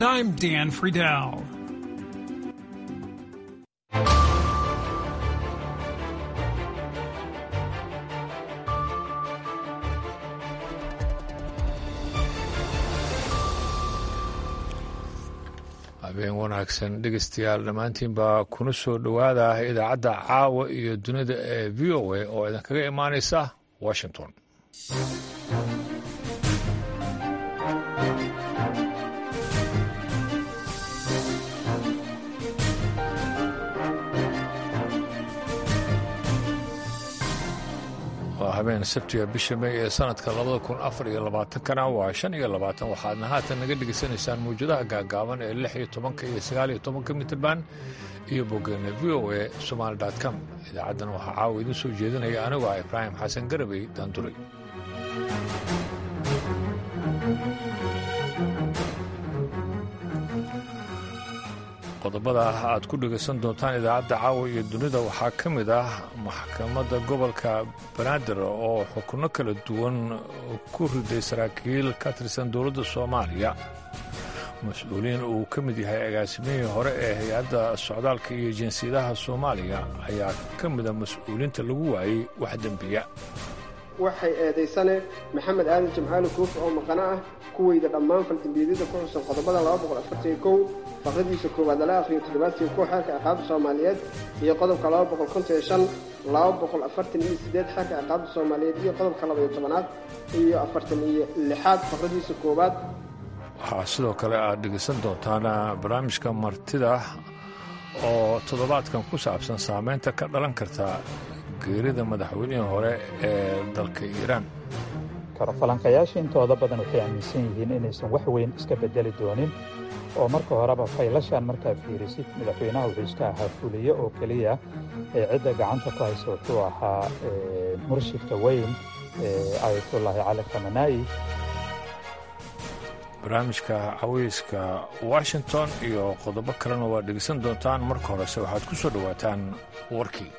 I'm Dan Friedel. habeen wanaagsan dhegeystayaal dhammaantiinba kuna soo dhowaada idaacadda caawa iyo dunida ee v o a oo idinkaga imaanaysa washington waa habeen sabtiga bisha may ee sanadka labada kun afar iyo labaatankana waa shan iyo labaatan waxaadna haatan naga dhegaysanaysaan mawjadaha gaagaaban ee lix iyo tobanka iyo sagaal iyo tobanka mitirban iyo boggeena v o a somaali com idaacaddan waxaa caawa idiin soo jeedinaya anigu ah ibraahim xasan garabey daanduray qodobada aad ku dhegaysan doontaan idaacadda caawa iyo dunida waxaa ka mid ah maxkamadda gobolka banaadir oo xukunno kala duwan ku riday saraakiil ka tirsan dowladda soomaaliya mas-uuliyiin uu ka mid yahay agaasimihii hore ee hay-adda socdaalka iyo jinsiyadaha soomaaliya ayaa ka mida mas-uuliinta lagu waayey wax dembiya waxay eedaysane maxamed aadan jamcaali kuufi oo maqano ah kuweyda dhammaan faldembiyeedyada ku xusan qodobada faqradiisa koowaad lala akhriyo toddobaadkii ku xeerka ciqaabta soomaaliyeed iyo qodobka xeerka ciqaabta soomaaliyeed iyo qodobka labaiyo tobanaad iyo afartan iyo lixaad faqradiisa koowaad waxaa sidoo kale aad dhegaysan doontaan barnaamijka martida oo toddobaadkan ku saabsan saameynta ka dhalan karta geerida madaxweynihii hore ee dalka iiraan falanqayaasha intooda badan waxay aaminsan yihiin inaysan wax weyn iska bedeli doonin oo marka horeba faylashan markaa fiirisid madaxweynaha wuxuu iska ahaa fuliye oo keliya ee cidda gacanta ku haysa wuxuu ahaa murshidka weyn ayatullaahi cali khamanaa'i barnaamijka caweyska washington iyo qodobo kalena waad dhegeysan doontaan marka horese waxaad ku soo dhowaataan warkii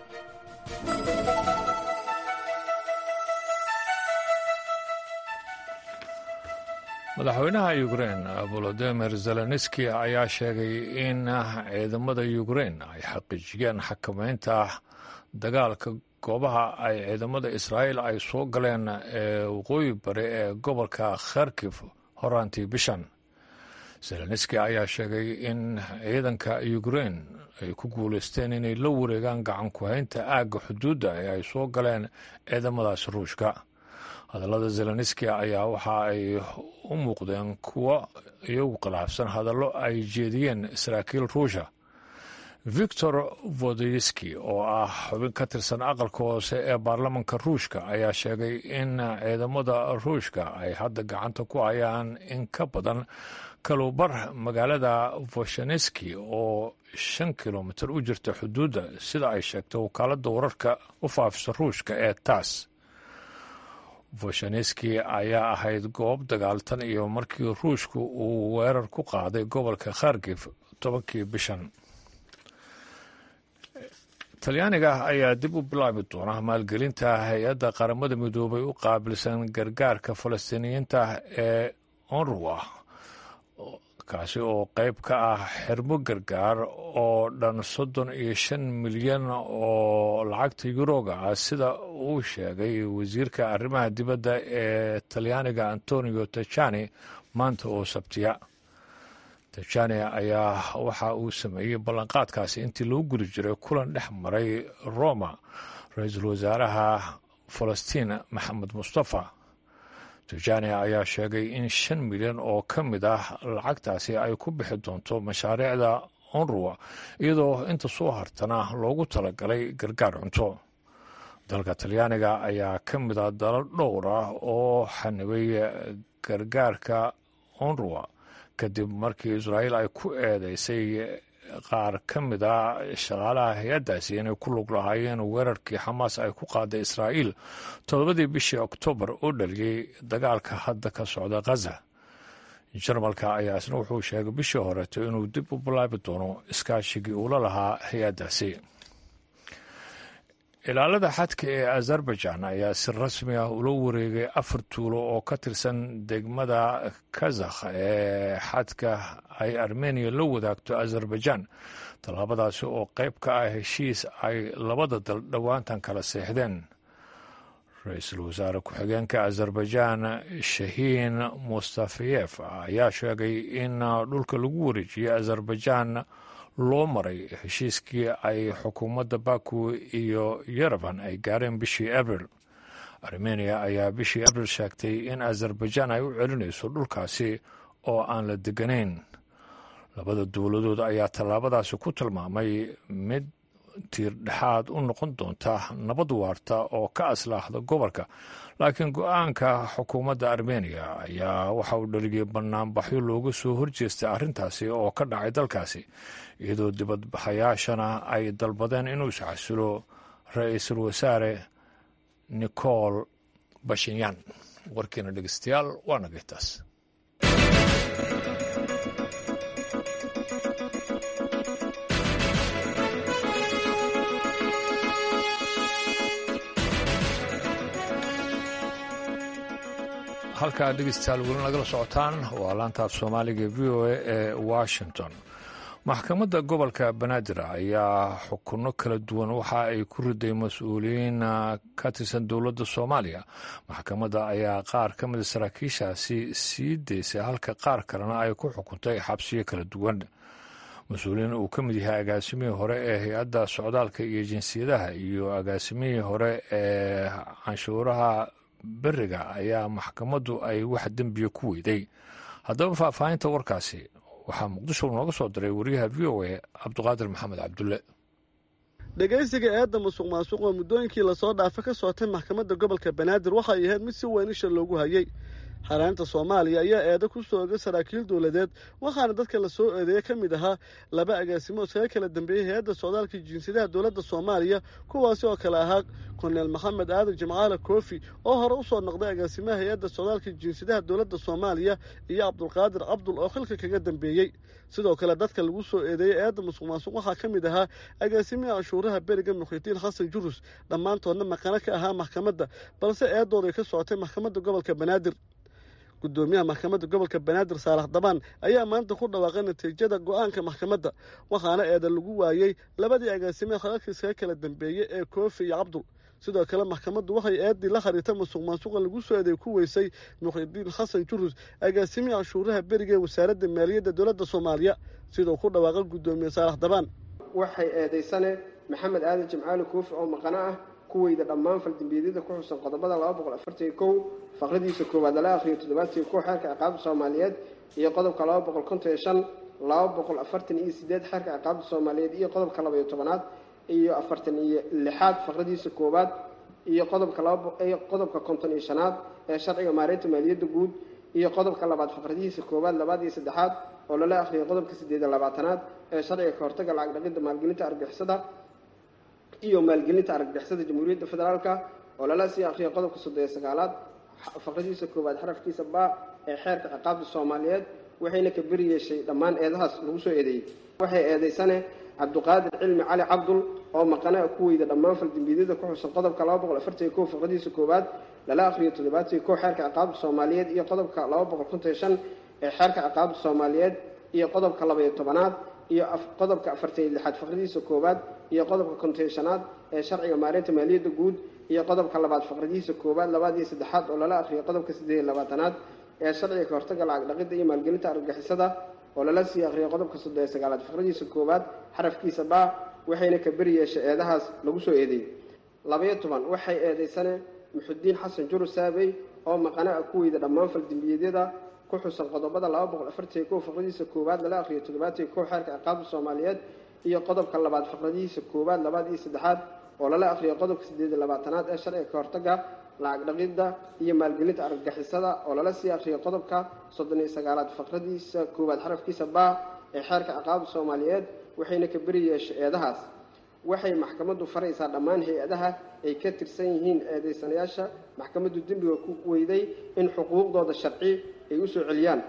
madaxweynaha ukrein volodimir zelenski ayaa sheegay in ciidamada ukrein ay xaqiijiyeen xakamaynta dagaalka goobaha ay ciidamada israa'iil ay soo galeen ee waqooyi bari ee gobolka kharkif horaantii bishan zelenski ayaa sheegay in ciidanka ukrein ay ku guulaysteen inay la wareegaan gacan ku-haynta aagga xuduudda ee ay soo galeen ciidamadaas ruushka hadallada zelenski ayaa waxa ay u muuqdeen kuwo iyagu khilaafsan hadallo ay jeediyeen saraakiil ruusha victor vodoyski oo ah xubin ka tirsan aqalka hoose ee baarlamanka ruushka ayaa sheegay in ciidamada ruushka ay hadda gacanta ku hayaan in ka badan kalubar magaalada voshaneski oo shan kilomitir u jirta xuduudda sida ay sheegtay wakaaladda wararka u faafisa ruushka ee tass voshaneski ayaa ahayd goob dagaaltan iyo markii ruushku uu weerar ku qaaday gobolka kharkif tobankii bishan talyaaniga ayaa dib u bilaabi doona maalgelinta hay-adda qaramada midoobay u qaabilsan gargaarka falastiiniyiinta ee onruwa kaasi oo qayb ka ah xirmo gargaar oo dhan soddon iyo shan milyan oo lacagta yuroga ah sida uu sheegay wasiirka arrimaha dibadda ee talyaaniga antonio tajani maanta oo sabtiya tajani ayaa waxa uu sameeyey ballanqaadkaasi intii lagu guri jiray kulan dhex maray roma ra-iisul wasaaraha falastiin maxamed mustafa tajani ayaa sheegay in shan milyan oo ka mid ah lacagtaasi ay ku bixi doonto mashaariicda onruwa iyadoo inta soo hartana loogu talagalay gargaar cunto dalka talyaaniga ayaa ka mid ah dalal dhowr ah oo xanibay gargaarka onruwa kadib markii israa'iil ay ku eedeysay qaar ka mid a shaqaalaha hay-addaasi inay ku lug lahaayeen weerarkii xamaas ay ku qaaday israa'iil toddobadii bishii oktoobar oo dhaliyey dagaalka hadda ka socda khaza jarmalka ayaa isna wuxuu sheegay bishii horeeto inuu dib u bilaabi doono iskaashigii uula lahaa hay-addaasi ilaalada xadka ee azerbaijan ayaa si rasmi ah ula wareegay afar tuulo oo ka tirsan degmada kazakh ee xadka ay armeniya la wadaagto azerbaijan tallaabadaasi oo qayb ka ah heshiis ay labada dal dhowaantan kala seexdeen ra-iisul wasaare ku-xigeenka azerbaijan shahiin mustafiyef ayaa sheegay in dhulka lagu wareejiyey azerbaijan loo maray heshiiskii ay xukuumadda baku iyo yerevan ay gaareen bishii abril armeniya ayaa bishii abril sheegtay in azerbaijan ay u celinayso dhulkaasi oo aan la deganayn labada dowladood ayaa tallaabadaasi ku tilmaamay mid tiir dhexaad u noqon doonta nabad waarta oo ka aslaahda gobolka laakiin go-aanka xukuumadda armeniya ayaa waxa uu dhaliyay banaanbaxyo looga soo horjeestay arrintaasi oo ka dhacay dalkaasi iyadoo dibadbaxayaashana ay dalbadeen inuu isxasilo ra-iisul wasaare nicol bashinyan warkiina dhegeystayaal waa nagaytaas halkaa dhegeystayaal weli nagala socotaan waa laantaaf soomaaliga v o a ee washington maxkamadda gobolka banaadir ayaa xukunno kala duwan waxa ay ku riday mas-uuliyiin ka tirsan dowladda soomaaliya maxkamadda ayaa qaar ka mida saraakiishaasi sii daysay halka qaar kalena ay ku xukuntay xabsiyo kala duwan mas-uuliyiin uu ka mid yahay agaasimihii hore ee hay-adda socdaalka iyo jinsiyadaha iyo agaasimihii hore ee canshuuraha beriga ayaa maxkamaddu ay wax dembiya ku weyday haddaba faahfaahinta warkaasi waxaa muqdisho nooga soo diray wariyaha v o a cabduqaadir maxamed cabdulle dhegaysiga eedda musuq maasuq oo muddooyinkii lasoo dhaafa ka socotay maxkamadda gobolka banaadir waxay ahayd mid si weyn isha loogu hayay xaaraanta soomaaliya ayaa eedo ku soo ogay saraakiil dowladeed waxaana dadka la soo eedeeye ka mid ahaa laba agaasimo iskaga kala dambeeyey hay-adda socdaalka jinsiyadaha dowladda soomaaliya kuwaasi oo kale ahaa korneel maxamed aadan jimcaale koofi oo hore u soo noqday agaasimaha hay-adda socdaalka jinsiyadaha dowladda soomaaliya iyo cabdulqaadir cabdul oo xilka kaga dambeeyey sidoo kale dadka lagu soo eedeeyey eedda musuq maasuq waxaa ka mid ahaa agaasimihii canshuuraha beriga muxidiin xasan jurus dhammaantoodna maqano ka ahaa maxkamadda balse eedooday ka socotay maxkamadda gobolka banaadir gudoomiyaha maxkamadda gobolka banaadir saalax dabaan ayaa maanta ku dhawaaqay natiijada go-aanka maxkamadda waxaana eeda lagu waayey labadii agaasime khalalka iskaga kala dambeeyey ee koofi iyo cabdul sidoo kale maxkamaddu waxay eeddii la xiriirta musuq maasuqa lagu soo eeday ku weysay muxidiin xasan jurus agaasimihii canshuuraha beriga ee wasaaradda maaliyadda dowladda soomaaliya siduu ku dhawaaqay gudoomiye saalax dabaan waxay eedaysane maxamed aadan jimcaali koofi oo maqano ah kuweyda dhammaan faldambiyadada ku xusan qodobada laba boqol afartan iyo kow faqradiisa koowaad lala akhriyo toddobaatan iyo kow xeerka ciqaabta soomaaliyeed iyo qodobka laba boqol konton iyo shan laba boqol afartan iyo sideed xeerka ciqaabta soomaaliyeed iyo qodobka laba iyo tobanaad iyo afartan iyo lixaad faqradiisa koowaad iyo qodobka laba qodobka konton iyo shanaad ee sharciga maareynta maaliyadda guud iyo qodobka labaad faqradihiisa koowaad labaad iyo saddexaad oo lala akhriyay qodobka siddeed iyo labaatanaad ee sharciga ka hortaga lacag dhaqidda maalgelinta argixisada iyo maalgelinta argagixisada jamhuuriyadda federaalka oo lala sii akhriyay qodobka soddon iyo sagaalaad faqradiisa koowaad xarafkiisa baa ee xeerka ciqaabta soomaaliyeed waxayna ka beri yeeshay dhammaan eedahaas lagu soo eedeeyey waxay eedaysane cabduqaadir cilmi cali cabdul oo maqanaa ku weyda dhammaan faldambiyadada ku xusan qodobka laba boqol afartan iyo kow faqradiisa koowaad lala akhriyo toddobaatan iyo kow xeerka ciqaabta soomaaliyeed iyo qodobka laba boqol konton iyo shan ee xeerka ciqaabta soomaaliyeed iyo qodobka laba iyo tobanaad iyo qodobka afartan iyo lixaad faqradiisa koowaad iyo qodobka konton iyo shanaad ee sharciga maareynta maaliyadda guud iyo qodobka labaad faqradiisa koowaad labaad iyo saddexaad oo lala akhriyo qodobka siddeed iyo labaatanaad ee sharciga ka hortaga lacag dhaqidda iyo maalgelinta argagixisada oo lala sii akhriyo qodobka soddon iyo sagaalaad faqradiisa koowaad xarafkiisa baa waxayna ka beri yeeshay eedahaas lagu soo eedeeyey labayo toban waxay eedaysane muxudiin xasan jurus saabey oo maqana ah ku weyda dhammaan faldambiyeedyada ku xusan qodobada laba boqol afartan iyo kow faqradiisa koowaad lala akhriyo toddobaatan iyo kow xeerka ciqaabta soomaaliyeed iyo qodobka labaad faqradihiisa koowaad labaad iyo saddexaad oo lala akhriyo qodobka siddeed iyo labaatanaad ee sharciga ka hortaga lacag dhaqidda iyo maalgelinta argagixisada oo lala sii akhriyo qodobka soddon iyo sagaalaad faqradiisa koowaad xarafkiisa baa ee xeerka ciqaabta soomaaliyeed waxayna ka beri yeeshay eedahaas waxay maxkamaddu faraysaa dhammaan hay-adaha ay ka tirsan yihiin eedaysanayaasha maxkamaddu dembiga ku weyday in xuquuqdooda sharci ay u soo celiyaan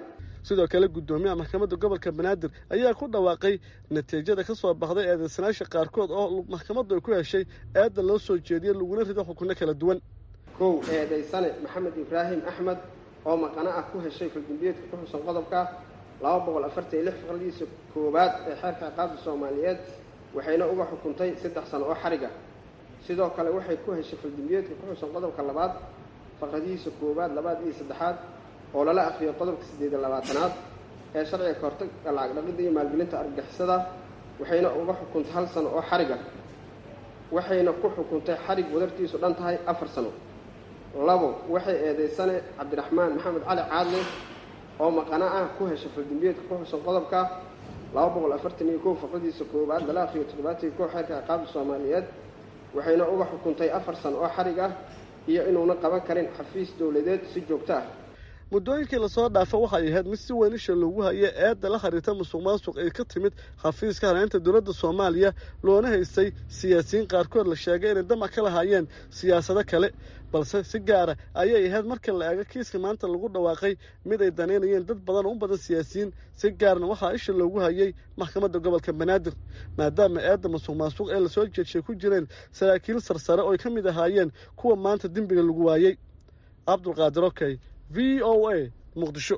sidoo kale guddoomiyaha maxkamadda gobolka banaadir ayaa ku dhawaaqay natiijada ka soo baxday eedeysanaasha qaarkood oo maxkamaddu ay ku heshay eedda loo soo jeediyey laguna rido xukunno kala duwan kow eedaysane maxamed ibraahim axmed oo maqano ah ku heshay faldambiyeedka ku xusan qodobka laba boqol afartan iyo lix faqradiisa koowaad ee xeerka ciqaabta soomaaliyeed waxayna uga xukuntay saddex sano oo xariga sidoo kale waxay ku heshay faldambiyeedka ku xusan qodobka labaad faqradihiisa koowaad labaad iyo saddexaad oo lala akriyo qodobka siddeed iyo labaatanaad ee sharciga kahortagga lacag dhaqidda iyo maalgelinta argagixisada waxayna uga xukuntay hal sano oo xariga waxayna ku xukuntay xarig wadartiisu dhan tahay afar sano labo waxay eedaysane cabdiraxmaan maxamed cali caadle oo maqano ah ku heshay faldambiyeedka ku xusan qodobka laba boqol afartan iyo kow faqradiisa koowaad lala akriyo toddobaatan iyo kow xeerka ciqaabta soomaaliyeed waxayna uga xukuntay afar sano oo xarig ah iyo inuuna qaban karin xafiis dowladeed si joogto ah muddooyinkii lasoo dhaafa waxay ahayd mid si weyn isha loogu hayay eedda la xiriirta musuq maasuq ee ka timid xafiiska hareynta dowladda soomaaliya loona haystay siyaasiyiin qaarkood la sheegay inay damac ka lahaayeen siyaasado kale balse si gaara ayay ahayd marka la eego kiiska maanta lagu dhawaaqay mid ay danaynayeen dad badan oo u badan siyaasiyiin si gaarna waxaa isha loogu hayay maxkamadda gobolka banaadir maadaama eedda musuq maasuq ee lasoo jeedshay ku jireen saraakiil sarsare oo ay ka mid ahaayeen kuwa maanta dembiga lagu waayey cabdulqaadir okey v o a muqdisho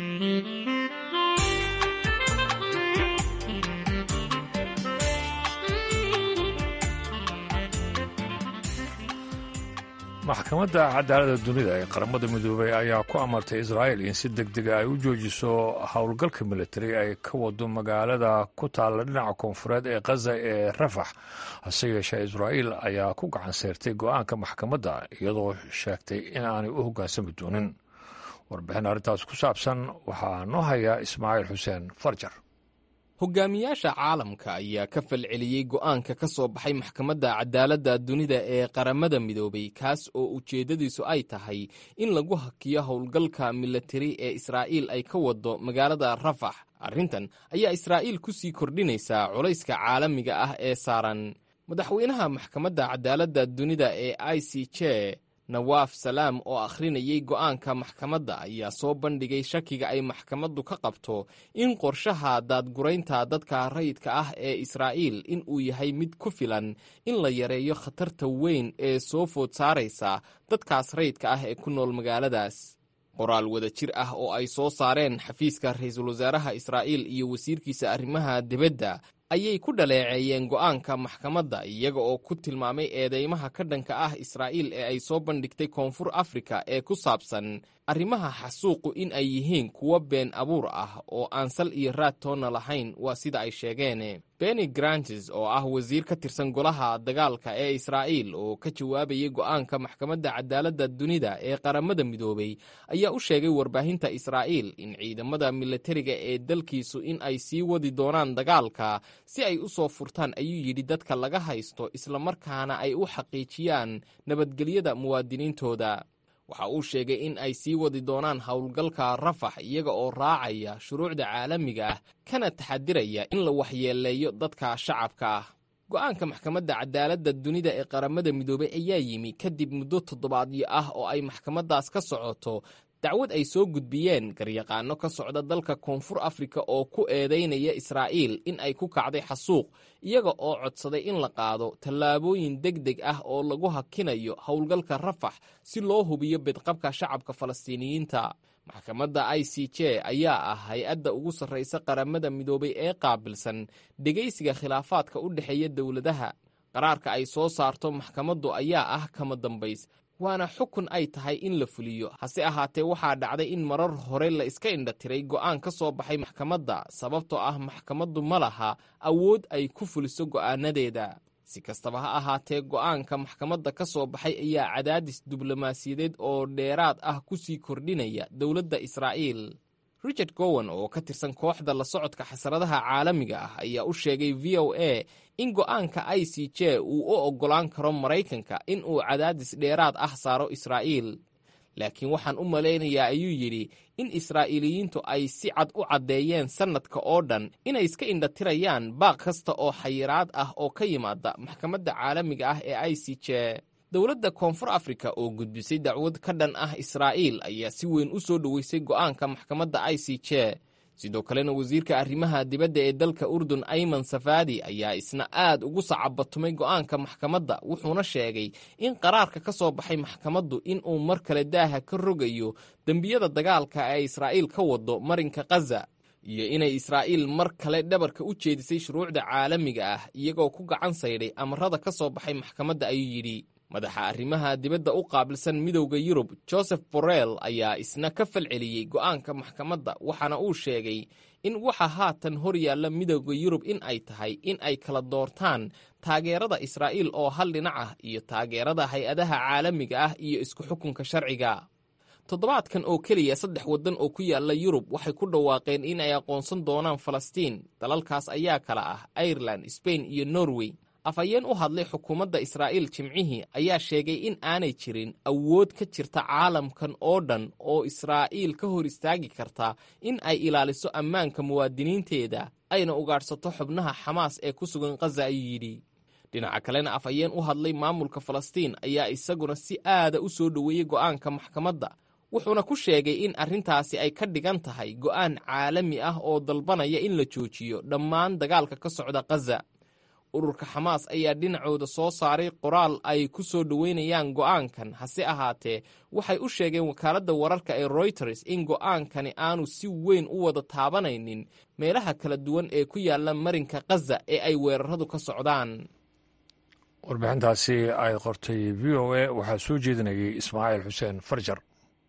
maxkamadda cadaaladda dunida ee qaramada midoobay ayaa ku amartay israa'il in si deg dega ay u joojiso howlgalka militari ay ka wado magaalada ku taalla dhinaca koonfureed ee khaza ee rafax hase yeeshee israa'iil ayaa ku gacan seyrtay go-aanka maxkamadda iyadoo sheegtay in aanay u hoggaansami doonin warbixin arrintaas ku saabsan waxaa noo hayaa ismaaciil xuseen farjar hogaamiyaasha caalamka ayaa ka falceliyey go'aanka ka soo baxay maxkamadda cadaaladda dunida ee qaramada midoobay kaas oo ujeeddadiisu ay tahay in lagu hakiyo howlgalka militari ee israa'iil ay ka wado magaalada rafax arrintan ayaa israa'iil ku sii kordhinaysaa culayska caalamiga ah ee saaran madaxweynaha maxkamadda cadaaladda dunida ee i c j nawaaf salaam oo akhrinayay go'aanka maxkamadda ayaa soo bandhigay shakiga ay maxkamaddu ka qabto in qorshaha daadguraynta dadka rayidka ah ee israa'iil in uu yahay mid ku filan in la yareeyo khatarta weyn ee soo food saaraysa dadkaas rayidka ah ee ku nool magaaladaas qoraal wada jir ah oo ay soo saareen xafiiska ra-iisul wasaaraha israa'iil iyo wasiirkiisa arrimaha dibadda ayay ku dhaleeceeyeen go'aanka maxkamadda iyaga oo ku tilmaamay eedeymaha ka dhanka ah israa'iil ee ay soo bandhigtay koonfur afrika ee ku saabsan arrimaha xasuuqu in ay yihiin kuwo been abuur ah oo aan sal iyo raad toonna lahayn waa sida ay sheegeen benny grantes oo ah wasiir ka tirsan golaha dagaalka ee israa'iil oo ka jawaabayay go'aanka maxkamadda cadaaladda dunida ee qaramada midoobay ayaa u sheegay warbaahinta israa'iil in ciidamada militariga ee dalkiisu in ay sii wadi doonaan dagaalka si ay u soo furtaan ayuu yidhi dadka laga haysto islamarkaana ay u xaqiijiyaan nabadgelyada muwaadiniintooda waxa uu sheegay in ay sii wadi doonaan howlgalka rafax iyaga oo raacaya shuruucda caalamiga ah kana taxadiraya in la waxyeeleeyo dadka shacabka ah go'aanka maxkamadda cadaaladda dunida ee qaramada midoobay ayaa yimi kadib muddo toddobaadyo ah oo ay maxkamaddaas ka socoto dacwad ay soo gudbiyeen garyaqaano ka socda dalka koonfur afrika oo ku eedaynaya israa'iil in ay ku kacday xasuuq iyaga oo codsaday in la qaado tallaabooyin deg deg ah oo lagu hakinayo howlgalka rafax si loo hubiyo bidqabka shacabka falastiiniyiinta maxkamadda i c j ayaa ah hay-adda ugu sarraysa qaramada midoobay ee qaabilsan dhegaysiga khilaafaadka u dhexeeya dowladaha qaraarka ay soo saarto maxkamaddu ayaa ah kama dambays waana xukun ay tahay in la fuliyo hase ahaatee waxaa dhacday in marar hore la iska indhatiray go'aan ka soo baxay maxkamadda sababtoo ah maxkamaddu ma laha awood ay ku fuliso go'aanadeeda si kastaba ha ahaatee go'aanka maxkamadda ka soo baxay ayaa cadaadis diblomaasiyadeed oo dheeraad ah ku sii kordhinaya dowladda israa'iil richard gowan oo ka tirsan kooxda la socodka xasaradaha caalamiga ah ayaa u sheegay v o a in go'aanka i c j uu u oggolaan karo maraykanka in uu cadaadis dheeraad ah saaro israa'iil laakiin waxaan u malaynayaa ayuu yidhi in israa'iiliyiintu ay si cad u caddeeyeen sannadka oo dhan inay iska indhatirayaan baaq kasta oo xayiraad ah oo ka yimaada maxkamadda caalamiga ah ee i c j dowladda koonfur afrika oo gudbisay dacwad ka dhan ah israa'iil ayaa si weyn u soo dhoweysay go'aanka maxkamadda i c j sidoo kalena wasiirka arrimaha dibadda ee dalka urdun ayman safaadi ayaa isna aad ugu sacabatumay go'aanka maxkamadda wuxuuna sheegay in qaraarka ka soo baxay maxkamaddu inuu mar kale daaha ka rogayo dembiyada dagaalka ee israa'iil ka wado marinka khaza iyo inay israa'iil mar kale dhabarka u jeedisay shuruucda caalamiga ah iyagoo ku gacan saydhay amarada ka soo baxay maxkamadda ayuu yidhi madaxa arrimaha dibadda u qaabilsan midowda yurub joseph borrell ayaa isna ka falceliyey go'aanka maxkamadda waxaana uu sheegay in waxa haatan hor yaalla midowda yurub in ay tahay in ay kala doortaan taageerada israa'iil oo hal dhinac ah iyo taageerada hay-adaha caalamiga ah iyo isku xukunka sharciga toddobaadkan oo keliya saddex waddan oo ku yaalla yurub waxay ku dhawaaqeen in ay aqoonsan doonaan falastiin dalalkaas ayaa kala ah irelan sbain iyo norway afhayeen u hadlay xukuumadda israa'iil jimcihii ayaa sheegay in aanay jirin awood ka jirta caalamkan oo dhan oo israa'iil ka hor istaagi karta in ay ilaaliso ammaanka muwaadiniinteeda ayna ugaadhsato xubnaha xamaas ee ku sugan khaza ayuu yidhi dhinaca kalena afhayeen u hadlay maamulka falastiin ayaa isaguna si aada u soo dhoweeyey go'aanka maxkamadda wuxuuna ku sheegay in arrintaasi ay ka dhigan tahay go'aan caalami ah oo dalbanaya in la joojiyo dhammaan dagaalka ka socda khaza ururka xamaas ayaa dhinacooda soo saaray qoraal ay ku soo dhoweynayaan go'aankan hase ahaatee waxay u sheegeen wakaaladda wararka ee royters in go'aankani aanu si weyn u wada taabanaynin meelaha kala duwan ee ku yaalla marinka khaza ee ay weeraradu ka socdaan warbixintaasi ay qortay v o a waxaa soo jeedinayay ismaaciil xuseen farjar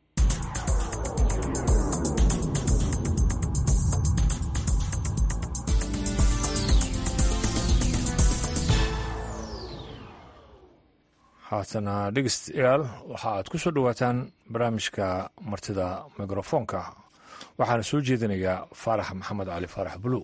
haatana dhegeystayaal waxa aad ku soo dhowaataan barnaamijka martida mikrofoonka waxaana soo jeedinayaa faarax maxamed cali faarax buluw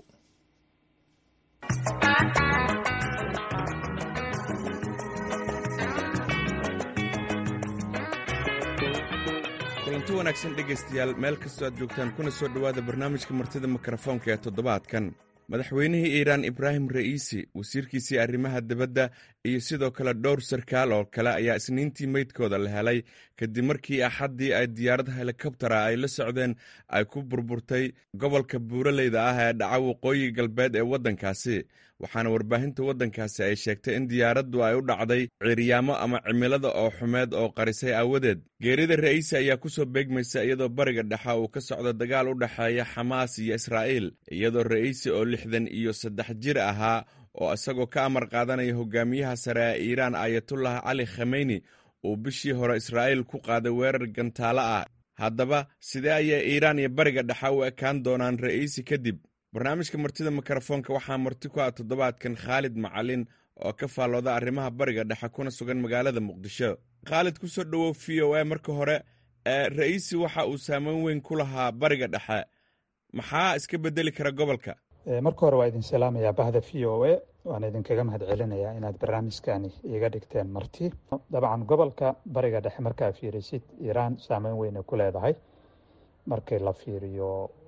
kulanti wanaagsan dhegaystayaal meel kastoo aad joogtaan kuna soo dhowaada barnaamijka martida mikrofoonka ee toddobaadkan madaxweynihii iiraan ibraahim ra'iisi wasiirkiisii arrimaha dibadda iyo sidoo kale dhowr sarkaal oo kale ayaa isniintii meydkooda la helay kadib markii axaddii ay diyaarad helikobtara ay la socdeen ay ku burburtay gobolka buuraleyda ah ee dhaca waqooyi galbeed ee waddankaasi waxaana warbaahinta waddankaasi ay sheegtay in diyaaraddu ay u dhacday ciiryaamo ama cimilada oo xumeed oo qarisay aawadeed geerida ra'iisi ayaa ku soo beegmaysa iyadoo bariga dhexe uu ka socdo dagaal u dhexeeya xamaas iyo israa'iil iyadoo ra'iisi oo lixdan iyo saddex jir ahaa oo isagoo ka amar qaadanaya hogaamiyaha sare ee iiraan ayatullah cali khameyni uu bishii hore israa'iil ku qaaday weerar gantaalo ah haddaba sidee ayay iiraan iyo bariga dhexe u ekaan doonaan ra'iisi kadib barnaamijka martida mikrofoonka waxaa marti ku ah toddobaadkan khaalid macalin oo ka faallooda arrimaha bariga dhexe kuna sugan magaalada muqdisho khaalid ku soo dhowow v o a marka hore ra'iisi waxa uu saameyn weyn ku lahaa bariga dhexe maxaa iska bedeli kara gobolka marka hore waa idin salaamayaa bahda v o a waan idinkaga mahad celinayaa inaad barnaamijkani iiga dhigteen marti dabcan gobolka bariga dhexe markaa fiirisid iiraan saameyn weynay ku leedahay markii la fiiriyo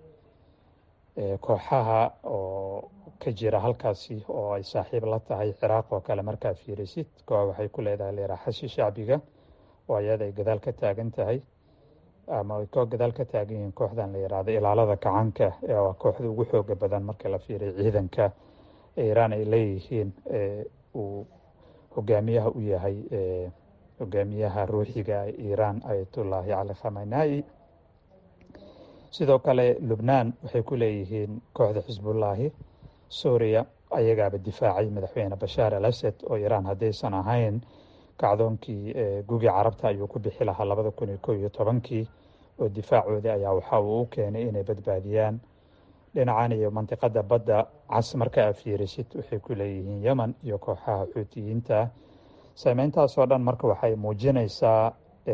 kooxaha oo ka jira halkaasi oo ay saaxiib la tahay ciraaq oo kale markaa fiirisid koox waxay ku leedahay leeraxashi shacbiga oo ayada ay gadaal ka taagan tahay ama ay koo gadaal ka taagan yihiin kooxdan la yidhaahdo ilaalada kacanka waa kooxda ugu xooga badan marka la fiiriyo ciidanka iiraan ay leeyihiin uu hogaamiyaha u yahay hogaamiyaha ruuxiga iiraan ayatullaahi cali khamanai sidoo kale lubnaan waxay ku leeyihiin kooxda xisbullaahi suuriya ayagaaba difaacay madaxweyne bashaar al asad oo iiraan haddaysan ahayn kacdoonkii gugi carabta ayuu ku bixi lahaa labada kun iyo kow iyo tobankii oo difaacoodii ayaa waxa uu u keenay inay badbaadiyaan dhinacan iyo mantiqada badda cas marka aad fiirisid waxay ku leeyihiin yemen iyo kooxaha xuutiyiinta saameyntaasoo dhan marka waxay muujinaysaa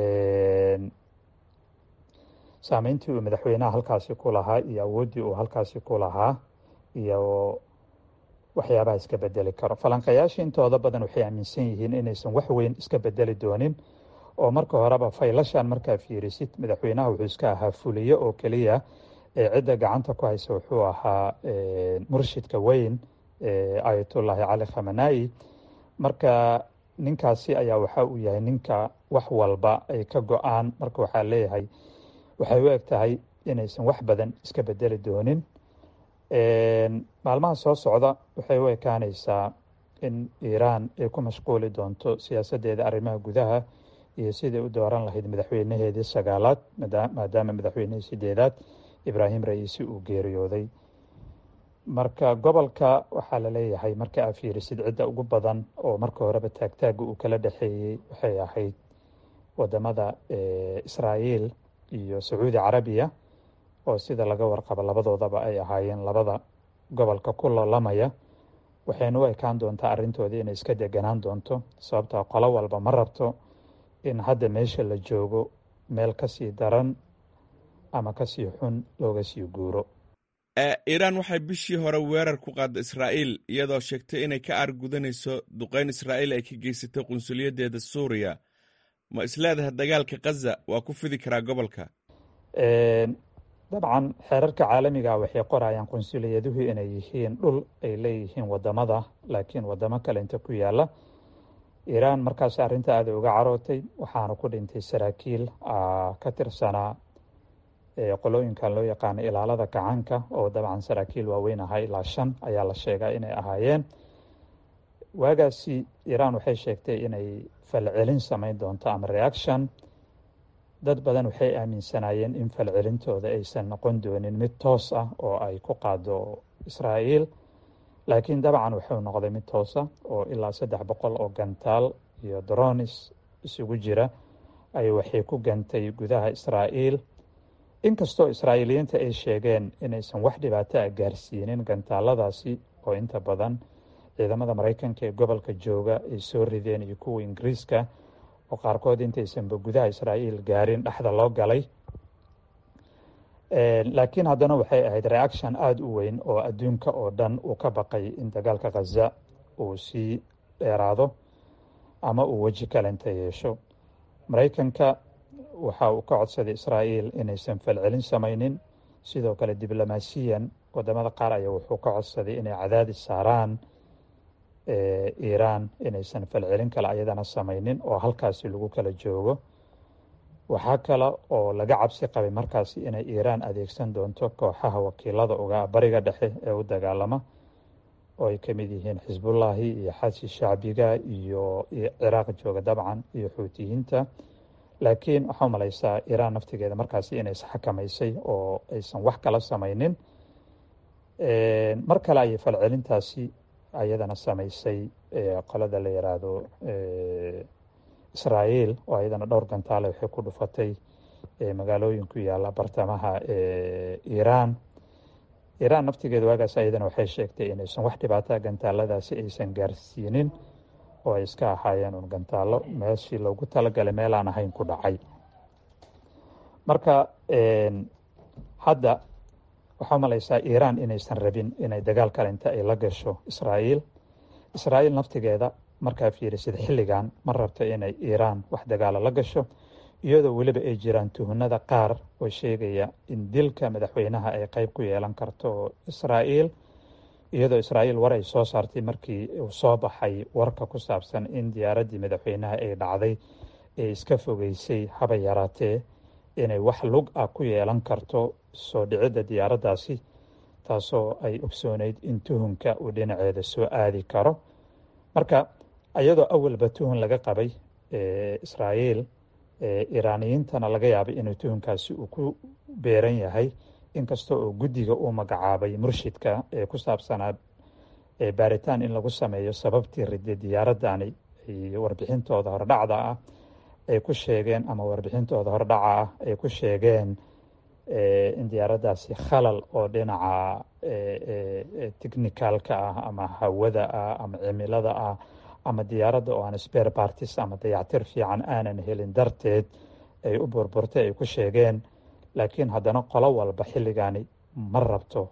saameyntii uu madaxweynaha halkaasi ku lahaa iyo awooddii uu halkaasi ku lahaa iyo waxyaabaha iska bedeli karo falanqayaasha intooda badan waxay aaminsan yihiin inaysan wax weyn iska bedeli doonin oo marka horeba faylashan markaa fiirisid madaxweynaha wuxuu iska ahaa fuliye oo keliya ee cidda gacanta ku haysa wuxuu ahaa murshidka weyn ayatullaahi cali khamanai marka ninkaasi ayaa waxa uu yahay ninka wax walba ay ka go-aan marka waxaa leeyahay waxay u eg tahay inaysan wax badan iska bedeli doonin maalmaha soo socda waxay u ekaanaysaa in iiraan ay ku mashquuli doonto siyaasaddeeda arrimaha gudaha iyo siday u dooran lahayd madaxweynaheedii sagaalaad maadaama madaxweynihii sideedaad ibraahim ra-iisi uu geeriyooday marka gobolka waxaa la leeyahay marka aa fiirisid cidda ugu badan oo marka horeba taagtaaga uu kala dhexeeyey waxay ahayd wadamada israa'iil iyo sacuudi carabiya oo sida laga warqabo labadoodaba ay ahaayeen labada gobolka ku loolamaya waxayna u ekaan doontaa arrintoodii inay iska deganaan doonto sababtaa qolo walba ma rabto in hadda meesha la joogo meel kasii daran ama kasii xun looga sii guuro iiraan waxay bishii hore weerar ku qaadda israa'iil iyadoo sheegtay inay ka aargudanayso duqeyn israa'iil ay ka geysatay qunsuliyaddeeda suuriya ma isleedahay dagaalka khaza waa ku fidi karaa gobolka dabcan xeerarka caalamiga waxay qorayaan qunsuliyaduhu inay yihiin dhul ay leeyihiin wadamada laakiin wadamo kale inta ku yaala iiraan markaas arrinta aada uga carootay waxaana ku dhintay saraakiil ka tirsanaa qolooyinkan loo yaqaano ilaalada gacanka oo dabcan saraakiil waaweyn ahaa ilaa shan ayaa la sheegaa inay ahaayeen waagaasi iiraan waxay sheegtay inay falcelin samayn doonto ama reaction dad badan waxay aaminsanaayeen in falcelintooda aysan noqon doonin mid toos ah oo ay ku qaado israa'iil laakiin dabcan wuxuu noqday mid toosa oo ilaa saddex boqol oo gantaal iyo dronis isugu jira ay waxay ku gantay gudaha israa'iil inkastoo israa'iiliyiinta ay sheegeen inaysan wax dhibaato ah gaarsiinin gantaaladaasi oo inta badan ciidamada maraykanka ee gobolka jooga ay soo rideen iyo kuwa ingiriiska oo qaarkood intaysanba gudaha israa'iil gaarin dhexda loo galay laakiin haddana waxay ahayd reaction aada u weyn oo adduunka oo dhan uu ka baqay in dagaalka khaza uu sii dheeraado ama uu weji kalenta yeesho maraykanka waxa uu ka codsaday israa'iil inaysan falcelin samaynin sidoo kale diblomaasiyan wadamada qaar ayaa wuxuu ka codsaday inay cadaadis saaraan iiraan inaysan falcelin kale ayadana samaynin oo halkaasi lagu kala joogo waxaa kale oo laga cabsi qabay markaasi inay iiraan adeegsan doonto kooxaha wakiilada uga bariga dhexe ee u dagaalama oo ay ka mid yihiin xisbullaahi iyo xasi shacbiga iyo ciraaq jooga dabcan iyo xuutiyiinta laakiin waxaa umalaysaa iiraan naftigeeda markaasi inay isxakamaysay oo aysan wax kala samaynin mar kale ayay falcelintaasi ayadana samaysay qolada la yiraahdo israa'iil oo ayadana dhowr gantaale waxay ku dhufatay magaalooyin ku yaala bartamaha iiraan iiraan naftigeeda waagaas ayadana waxay sheegtay inaysan wax dhibaata gantaaladaasi aysan gaarsiinin oo ay iska ahaayeen un gantaalo meeshii loogu talagalay meel aan ahayn ku dhacay marka hadda waxaa umalaysaa iiraan inaysan rabin inay dagaal kale inta ay la gasho israa'iil israa'iil naftigeeda markaa fiirisid xilligan ma rabto inay iiraan wax dagaalo la gasho iyadoo weliba ay jiraan tuhunada qaar oo sheegaya in dilka madaxweynaha ay qeyb ku yeelan karto israa'iil iyadoo israa'iil war ay soo saartay markii uu soo baxay warka ku saabsan in diyaaraddii madaxweynaha ay dhacday ee iska fogeysay haba yaraatee inay wax lug ah ku yeelan karto soo dhicidda diyaaraddaasi taasoo ay ogsooneyd in tuhunka uu dhinaceeda soo aadi karo marka iyadoo awalba tuhun laga qabay israa'iil iiraaniyiintana laga yaabay inuu tuhunkaasi uu ku beeran yahay inkasta oo guddiga uu magacaabay murshidka ee ku saabsanaa baaritaan in lagu sameeyo sababtii ridday diyaaradani ay warbixintooda hordhacda ah ay ku sheegeen ama warbixintooda hordhaca ah ay ku sheegeen in diyaaraddaasi khalal oo dhinaca technicalka ah ama hawada ah ama cimilada ah ama diyaaradda oo aan spare parties ama dayactir fiican aanan helin darteed ay u burburtay ay ku sheegeen laakiin haddana qolo walba xilligani ma rabto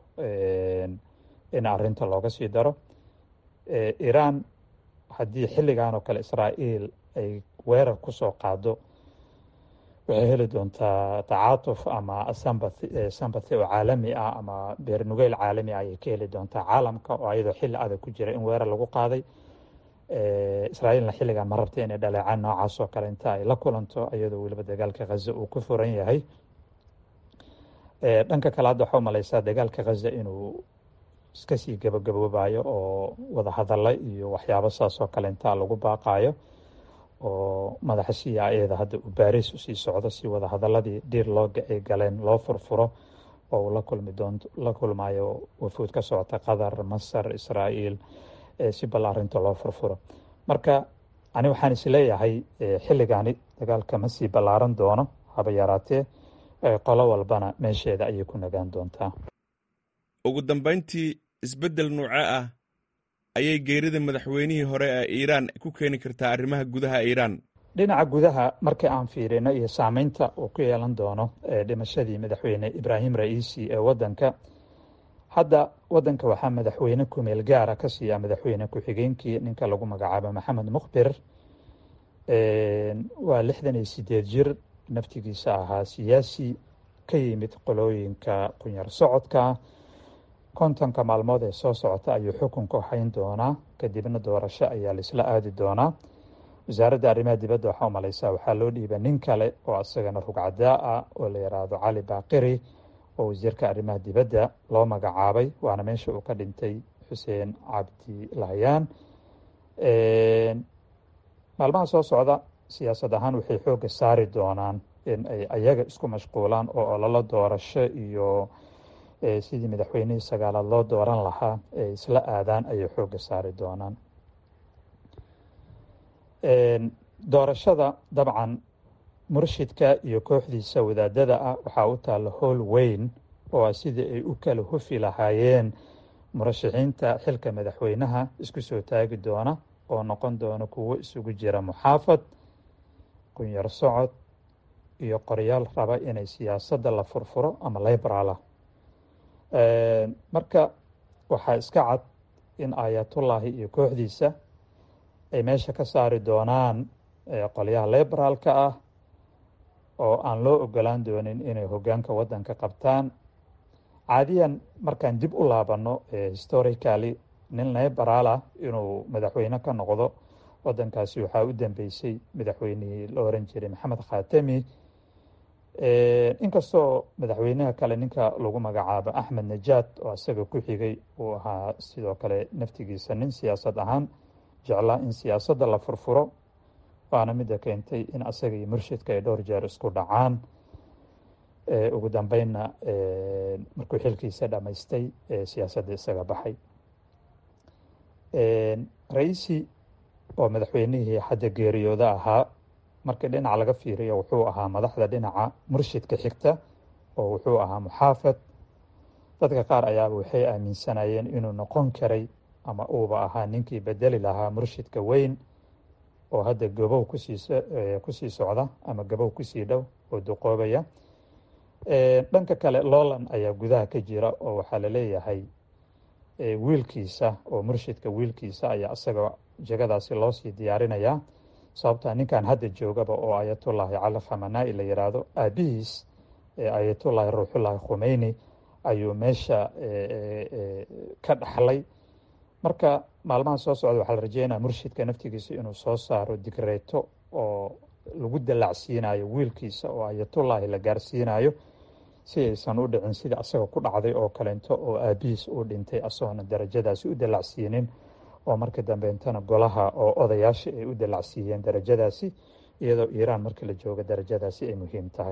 in arrinta looga sii daro iiraan haddii xilligan oo kale israa'iil ay weerar ku soo qaado waxay heli doontaa tacaatuf ama sambathi oo caalami ah ama beernugeyl caalami ah ayay ka heli doontaa caalamka oo ayadoo xilli adag ku jira in weerar lagu qaaday israa'iilna xilligan ma rabta inay dhaleecaan noocaas oo kale inta ay la kulanto iyadoo weliba dagaalka khaza uu ku furan yahay dhanka kale hadda waxaa umaleysaa dagaalka khaza inuu iska sii gabagaboobayo oo wadahadalla iyo waxyaabo saas oo kale intaa lagu baaqaayo oo madaxa c i a da hadda uu baariis usii socdo si wadahadaladii dhiir loo ay galeen loo furfuro oo uu la kulmi doonto la kulmayo wafuud ka socota qatar masar israa'iil si bal arrinta loo furfuro marka ani waxaan isleeyahay xilligaani dagaalka ma sii ballaaran doono haba yaraatee qolo walbana meesheeda ayay ku nagaan doontaa ugu dambayntii isbeddel nuuce ah ayay geerida madaxweynihii hore ee iiraan ku keeni kartaa arrimaha gudaha iiraan dhinaca gudaha markii aan fiirino iyo saameynta uu ku yeelan doono dhimashadii madaxweyne ibraahim ra'iisi ee waddanka hadda waddanka waxaa madaxweyne kumeel gaara ka siiya madaxweyne ku-xigeenkii ninka lagu magacaabo maxamed mukhbir waa lixdan iyo sideed jir naftigiisa ahaa siyaasi ka yimid qolooyinka qunyar socodka kontonka maalmood ee soo socota ayuu xukunka hayn doonaa kadibna doorasho ayaa laisla aadi doonaa wasaaradda arrimaha dibadda waxaa umaleysaa waxaa loo dhiiba nin kale oo isagana rugcadaa ah oo la yidhaahdo cali baaqiri oo wasiirka arrimaha dibadda loo magacaabay waana meesha uu ka dhintay xuseen cabdi lahyaan maalmaha soo socda siyaasad ahaan waxay xoogga saari doonaan in ay ayaga isku mashquulaan oo ololo doorasho iyo sidii madaxweynihii sagaalaad loo dooran lahaa ay isla aadaan ayay xoogga saari doonaan doorashada dabcan murshidka iyo kooxdiisa wadaadada ah waxaa u taalla howl weyn oo ah sidii ay u kala hufi lahaayeen murashaxiinta xilka madaxweynaha isku soo taagi doona oo noqon doona kuwo isugu jira muxaafad qunyar socod iyo qoryaal raba inay siyaasadda la furfuro ama liberalah marka waxaa iska cad in aayatullaahi iyo kooxdiisa ay meesha ka saari doonaan qolyaha liberaalka ah oo aan loo ogolaan doonin inay hoggaanka waddanka qabtaan caadiyan markaan dib u laabanno historically nin liberalah inuu madaxweyne ka noqdo waddankaasi waxaa u dambeysay madaxweynihii la oran jiray maxamed khatami inkastoo madaxweynaha kale ninka lagu magacaabo axmed najaad oo isaga ku xigay uu ahaa sidoo kale naftigiisa nin siyaasad ahaan jeclaa in siyaasadda la furfuro waana midda keentay in asaga iyo murshidka ay dhowr jeer isku dhacaan ugu dambeynna markuu xilkiisa dhammaystay siyaasadda isaga baxay ra-iisi oo madaxweynihii hadda geeriyooda ahaa markii dhinac laga fiiriyo wuxuu ahaa madaxda dhinaca murshidka xigta oo wuxuu ahaa muxaafad dadka qaar ayaaba waxay aaminsanayeen inuu noqon karay ama uuba ahaa ninkii bedeli lahaa murshidka weyn oo hadda gabow kusii kusii socda ama gabow kusii dhow oo duqoobaya dhanka kale lowland ayaa gudaha ka jira oo waxaa laleeyahay wiilkiisa oo murshidka wiilkiisa ayaa isaga jegadaasi loosii diyaarinayaa sababta ninkan hadda joogaba oo ayatullaahi cali khamanaa-i la yidhaahdo aabihiis ayatullaahi ruuxullaahi khumeyni ayuu meesha ka dhaxlay marka maalmaha soo socda waxaa la rajeynaya murshidka naftigiisa inuu soo saaro digreeto oo lagu dalacsiinayo wiilkiisa oo ayatullaahi la gaarsiinayo si aysan u dhicin sidii asaga ku dhacday oo kaleento oo aabihiis uu dhintay asagoona darajadaasi u dalacsiinin oo markii dambeentana golaha oo odayaasha ay u dalacsiiyeen darajadaasi iyadoo iiraan markii la joogo darajadaasi ay muhiim tahay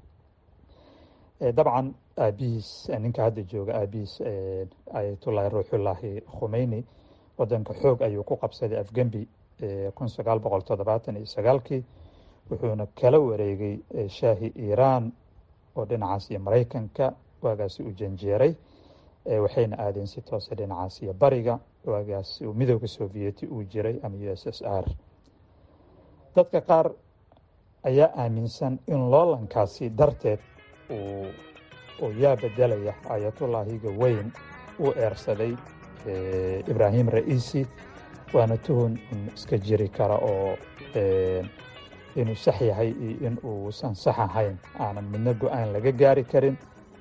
dabcan aabihiis ninka hadda jooga aabihiis ayatullaahi ruuxullaahi khumeyni wadanka xoog ayuu ku qabsaday afgembi kun sagaal boqol toddobaatan iyo sagaalkii wuxuuna kala wareegay shaahi iiraan oo dhinacaas iyo maraykanka waagaasi u janjeeray waxayna aadeen si toose dhinacaas iyo bariga waagaas uu midooda sovieti uu jiray ama u s s r dadka qaar ayaa aaminsan in loolankaasi darteed uu yaa bedelaya ayatullaahiga weyn uu eersaday ibraahim ra'iisi waana tuhun in iska jiri kara oo inuu sax yahay iyo in uusan sax ahayn aanan midna go-aan laga gaari karin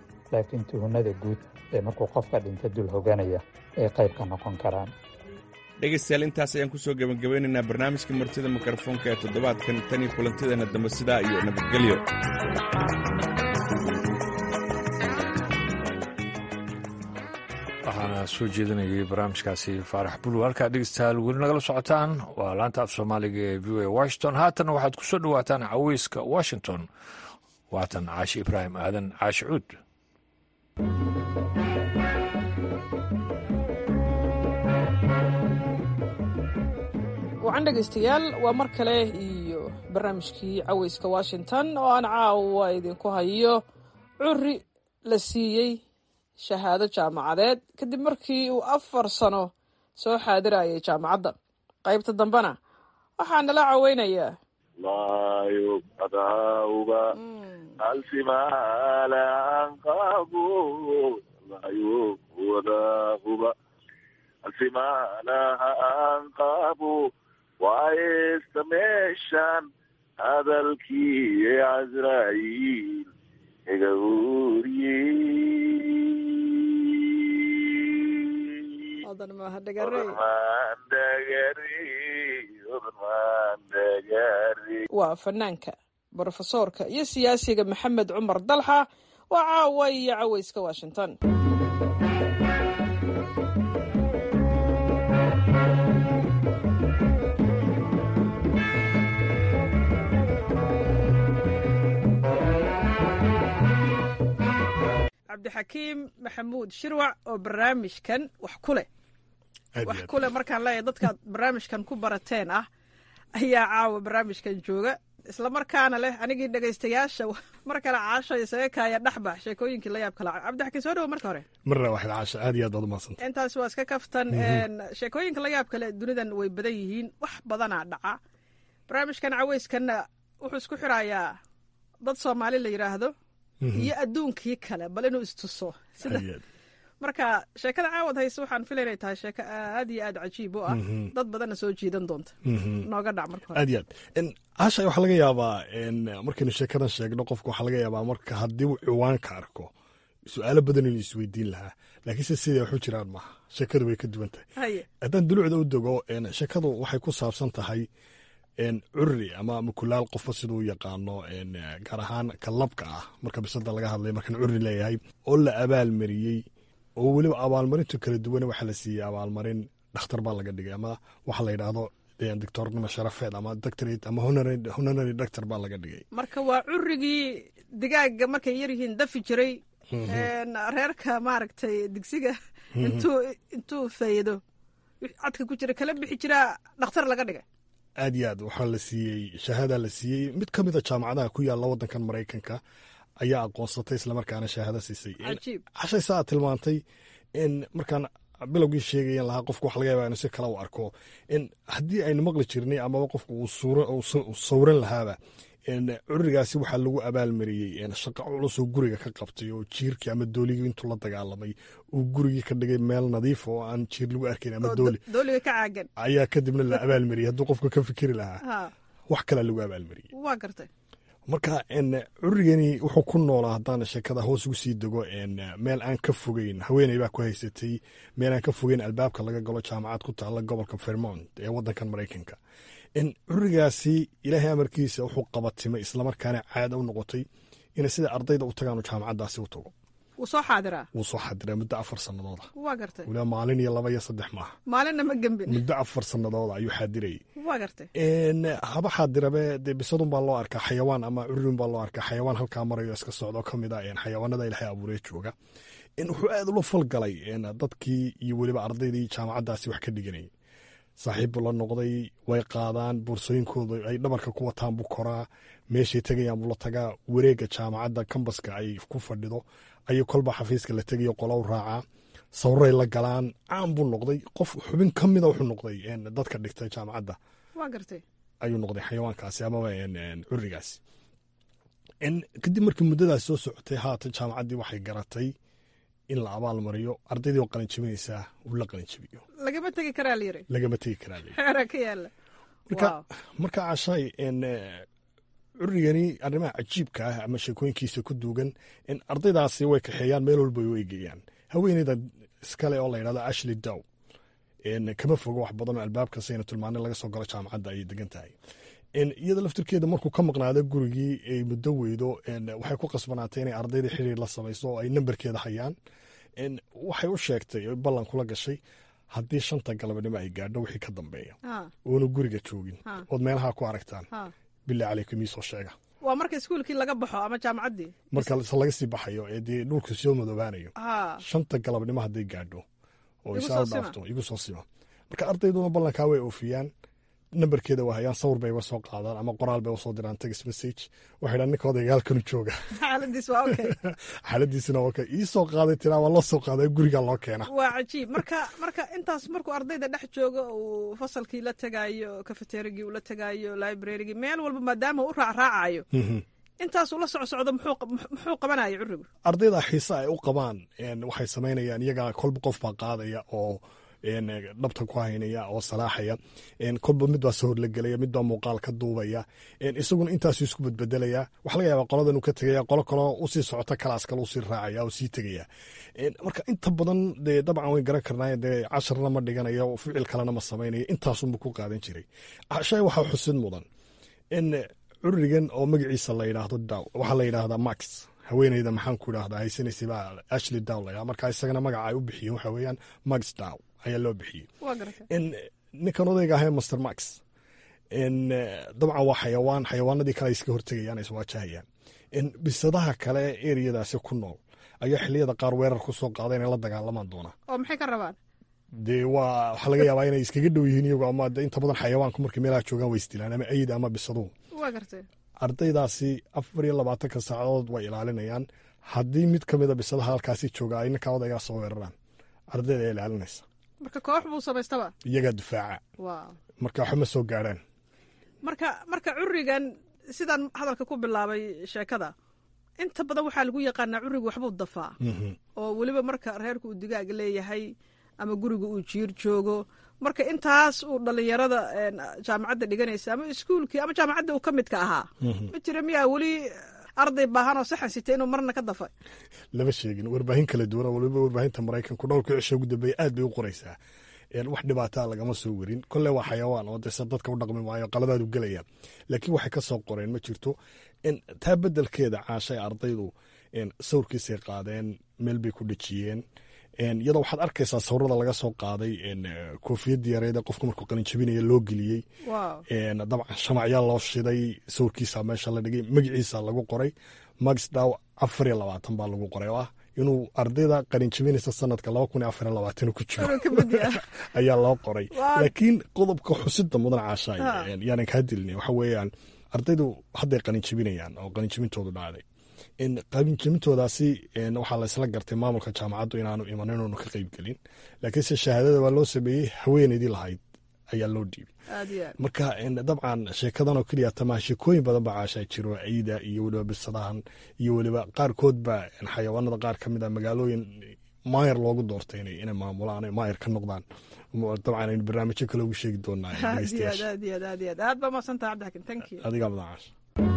laakiin tuhunada guud ee markuu qofka dhinta dul hoganaya ay qayb ka noqon karaan dhegaystayaal intaas ayaan ku soo gebagabeynaynaa barnaamijka martida mikrofoonka ee toddobaadkan tan iyo kulantideena dambe sidaa iyo nabadgelyo waxaana soo jeedinayay barnaamijkaasi faarax bulu halkaa dhegeystayaal weli nagala socotaan waa laanta af soomaaliga ee v o a washington haatan waxaad ku soo dhowaataan caweyska washington waatan caashi ibraahim aadan caashi cuud wacan dhegaystayaal waa mar kale iyo barnaamijkii caweyska washington oo aan caawa idinku hayo curi la siiyey shahaado jaamacadeed kadib markii uu afar sano soo xaadirayay jaamacadda qaybta dambena waxaa nala caweynayaa layubadauba alsimaalaanqabu layubwadahuba alsimaalaha anqabu waayesta meeshan hadalkii casraaiil iga waa fanaanka brofesoorka iyo siyaasiga maxamed cumar dalxa waa caawa iyo caweyska washington cabdixakiim maxamuud shirwac oo barnaamijkan wax ku leh wax ku leh markaan leeyahay dadkaad barnaamijkan ku barateen ah ayaa caawa barnaamijkan jooga isla markaana leh anigii dhegaystayaasha mar kale caasha isaga kaaya dhexbax sheekooyinkii la yaab kala cabdixakiim soo dhawo marka hore marna waxaad caasha aad iyo aad baad umadsanta intaas waa iska kaftan sheekooyinka la yaab kale dunidan way badan yihiin wax badanaa dhaca barnaamijkan caweyskanna wuxuu isku xirayaa dad soomaali la yidhaahdo iyo adduunkii kale bal inuu istuso sida marka sheekada caawad hayse waxaan filay inay tahay sheeko aad iyo aad cajiib u ah dad badanna soo jiidan doonta nooga dhac marka hore aad iyo aad caasha waxaa laga yaabaa markaynu sheekadan sheegno qofka waxaa laga yaabaa marka haddii uu ciwaanka arko su-aalo badan inuu isweydiin lahaa laakiinse siday waxu jiraan maaha sheekadu way ka duwan tahay haddaan dulucda u dego sheekadu waxay ku saabsan tahay curri ama mukulaal qofba siduu yaqaano gaar ahaan ka labka ah marka bisada laga hadlay markaan curri leeyahay oo la abaalmariyey oo weliba abaalmarintu kala duwan waxaa la siiyey abaalmarin dhakhtar baa laga dhigay ama waxa la yidhaahdo doctornimo sharafeed ama doctorate ama honorary doctor baa laga dhigay marka waa currigii digaaga markay yaryihiin dafi jiray reerka maaragtay digsiga intuu intuu faydo cadka ku jira kala bixi jiraa dhakhtar laga dhigay aad iyo aad waxaa la siiyey shahaada la siiyey mid ka mida jaamacadaha ku yaalla waddankan maraykanka ayaa aqoonsatay islamarkaana shahaado siisay cashay saa tilmaantay in markaan bilowgii sheegayan lahaa qofku waxa laga yaba inu si kale u arko in haddii aynu maqli jirnay amaba qofku uu sawran lahaaba curigaasi waxaa lagu abaalmariyey shaqo culusoo guriga ka qabtay oo jiirkii ama dooligii intuu la dagaalamay uu gurigii ka dhigay meel nadiif oo aan jiir lagu arkayn ama dooli dooliga ka caagan ayaa kadibna la abaalmariyey hadduu qofka ka fikiri lahaa wax kalea lagu abaalmariyey waa gartay marka curigani wuxuu ku noolaa haddaan sheekada hoos ugu sii dego meel aan ka fogeyn haweeney baa ku haysatay meel aan ka fogeyn albaabka laga galo jaamacad ku taalla gobolka vermont ee waddankan maraykanka curigaasi ilaahay amarkiisa wuxuu qabatimay islamarkaana caada u noqotay inay sida ardayda u tagaanu jaamacaddaasi u tago wuu soo xaadiraa wuu soo xadiraa muddo afar sanadooda waa gartay waliba maalin iyo laba iyo saddex maaha maalinna ma gembin muddo afar sanadooda ayuu xaadirayay waa gartay haba xaadirabe dee bisadun baa loo arkaa xayawaan ama curin baa loo arkaa xayawaan halkaa marayo iska socdo ka mid a xayawaanada ilaahay abuuree jooga wuxuu aad ula falgalay dadkii iyo weliba ardaydii jaamacaddaasi wax ka dhiganayay saaxiib buu la noqday way qaadaan boorsooyinkooda ay dhabarka ku wataan buu koraa meeshay tegayaan buu la tagaa wareegga jaamacadda kambaska ay ku fadhido ayuu kolba xafiiska la tegayo qolow raacaa sawray la galaan caan buu noqday qof xubin ka mida wuxuu noqday dadka dhigtay jaamacadda waa gartay ayuu noqday xayawaankaasi amaba curigaasi kadib markii muddadaas soo socotay haatan jaamacaddii waxay garatay in la abaal mariyo ardaydii oo qalinjabinaysaa uu la qalinjabiyo lagama tegi karaa layiri lagama tegi karaa layiri xeera ka yaala marka marka cashay curigani arrimaha cajiibka ah ama sheekooyinkiisa ku duugan in ardaydaasi way kaxeeyaan meel walba way eegayaan haweeneyda iskale oo la yidhahdo ashley dow kama fogo wax badan oo albaabka sayna tilmaanay laga soo galo jaamacadda ayay degan tahay iyada laftirkeeda markuu ka maqnaado gurigii ay muddo weydo waxay ku qasbanaatay inay ardayda xiriir la samayso oo ay nambarkeeda hayaan waxay u sheegtay o ballan kula gashay haddii shanta galabnimo ay gaadho wixii ka dambeeya oona guriga joogin ood meelaha ku aragtaan bilaa caleykum iisoo sheega waa marka iskuulkii laga baxo ama jaamacaddii marka laga sii baxayo ee dee dhulku soo madoobaanayo shanta galabnimo hadday gaadho oo isaa dhaafto igu soo sima marka ardayduna ballankaa way oofiyaan nambarkeeda waa hayaan sawir bay uga soo qaadaan ama qoraal bay usoo diraan text message waxay dhaan ninka odayga halkanu jooga xaaladiisina waa iisoo qaaday tiraa waa loo soo qaaday guriga loo keena waa cajiib marka marka intaas markuu ardayda dhex joogo uu fasalkii la tegaayo cafeterigii uu la tegaayo librarygii meel walba maadaama u raacraacayo intaasuu la socsocdo muxuu qabanaya curigu ardayda xiise ay u qabaan waxay samaynayaan iyagaa kolba qof baa qaadaya oo dhabta ku haynaya oo salaaxaya kolba mid baa sahor la gelaya mid baa muuqaal ka duubaya isaguna intaasu isku badbedelaya waxa laga yaaba qoladan uu ka tegaya qolo kaloo usii socota kalaas kale usii raacaya oo sii tegaya marka inta badan dee dabcan wayn garan karnaa dee casharna ma dhiganayo ficil kalena ma samaynayo intaasunba ku qaadan jiray shay waxaa xusid mudan in curigan oo magaciisa la yidhaahdo daw waxaa la yidhaahdaa max haweeneyda maxaan ku idhahdaa haysanaysa baa ashli daw la marka isagana magaca ay u bixiyeen waxa weeyaan max daw ayaa loo bixiyey ninkan odayga ahee master max dabcan waa xayawaan xayawaanadii kale ay iska hortegayaan iswaajahayaan bisadaha kale eriyadaasi ku nool ayaa xiliyada qaar weerar ku soo qaada inay la dagaalamaan doonaa oo maxay ka rabaan dee waa waxaa laga yaabaa inay iskaga dhow yihiin iyagu ama inta badan xayawaanku markay meelaha joogaan way isdilaan ama ayid ama bisaduhu waa gartay ardaydaasi afar iyo labaatanka saacadood way ilaalinayaan haddii mid ka mida bisadaha halkaasi jooga ay ninka odaygaa soo weeraraan ardayda ayaa ilaalinaysa marka koox buu samaystaba iyagaa difaaca marka waxba ma soo gaarhaan marka marka curigan sidaan hadalka ku bilaabay sheekada inta badan waxaa lagu yaqaanaa curigu waxbuu dafaa oo weliba marka reerka uu digaag leeyahay ama guriga uu jiir joogo marka intaas uu dhalinyarada jaamacadda dhiganaysa ama iskuulkii ama jaamacadda uu ka midka ahaa ma jira miyaa weli arday baahanoo saxan sita inuu marna ka dafa lama sheegin warbaahin kala duwan waliba warbaahinta maraykanku dhowrka cisho ugu dambeeya aad bay u qoraysaa wax dhibaataa lagama soo werin kolle waa xayawaan oo dese dadka u dhaqmi maayo qaladaadu gelaya laakiin waxay ka soo qoreen ma jirto taa bedelkeeda caashay ardaydu sawirkiisay qaadeen meel bay ku dhejiyeen iyadoo waxaad arkaysaa sawirada laga soo qaaday koofiyadii yareede qofka markuu qalinjabinaya loo geliyey dabcan shamacyaa loo shiday sawirkiisa meesha la dhigay magaciisa lagu qoray max daw afar iyo labaatan baa lagu qoray oo ah inuu ardayda qalinjabinaysa sanadka laba kun iyo afar iyo labaatan ku jiro ayaa loo qoray laakiin qodobka xusida mudan caashaay yaanan kaa dilina waxa weeyaan ardaydu hadday qalinjabinayaan oo qalinjabintoodu dhacday qalinjabintoodaasi waxaa laysla gartay maamulka jaamacaddu inaanu iman inuunu ka qeyb gelin laakiinse shahaadada waa loo sameeyey haweeneydii lahayd ayaa loo dhiibay marka dabcan sheekadan oo keliya tamaha sheekooyin badan baa caashaa jiro ciida iyo weliba bisadahan iyo weliba qaarkood baa xayawaanada qaar ka mid a magaalooyin maayar loogu doortay inay maamulaan maayar ka noqdaan dabcan aynu barnaamijyo kale ugu sheegi doonaa aad baa maadsantaha cabdixakin thank you adigaa mudan caasha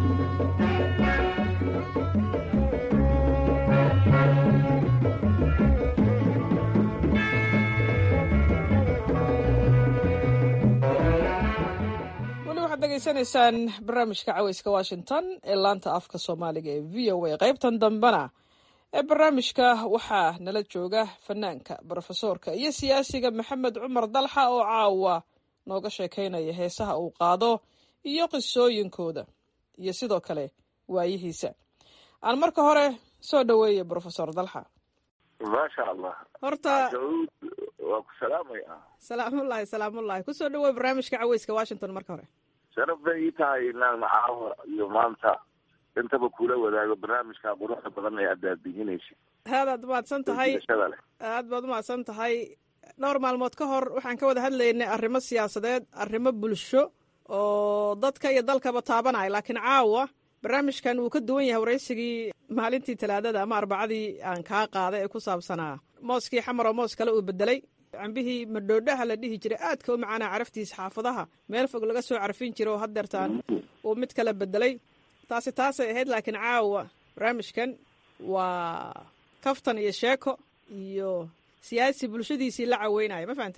degeysanaysaan barnaamijka caweyska washington ee laanta afka soomaaliga ee v o a qaybtan dambena ee barnaamijka waxaa nala jooga fanaanka brofesoorka iyo siyaasiga maxamed cumar dalxa oo caawa nooga sheekaynaya heesaha uu qaado iyo qisooyinkooda iyo sidoo kale waayihiisa aan marka hore soo dhoweeya brofesor dalxa maasha allah horta waa ku salaamaya salaamullahi salaamullahi kusoo dhawoey barnaamijka caweyska washington marka hore sharaf bay ii tahay inaan caawa iyo maanta intaba kula wadaago barnaamijka quruxda badan ee aad daadihinaysa aadaad umahadsan tahay leh aad baad umahadsan tahay dhowr maalmood ka hor waxaan ka wada hadlaynay arrimo siyaasadeed arrimo bulsho oo dadka iyo dalkaba taabanaya laakiin caawa barnaamijkan wuu ka duwan yahay waraysigii maalintii talaadada ama arbacadii aan kaa qaaday ee ku saabsanaa mooskii xamar oo moos kale uu bedelay cambihii madhoodhaha la dhihi jiray aadka u macaanaa caraftiisa xaafadaha meel fog laga soo carfin jira oo haddeertaan uu mid kala bedelay taasi taasay ahayd laakiin caawa barnaamijkan waa kaftan iyo sheeko iyo siyaasi bulshadiisii la caweynaya ma fahantay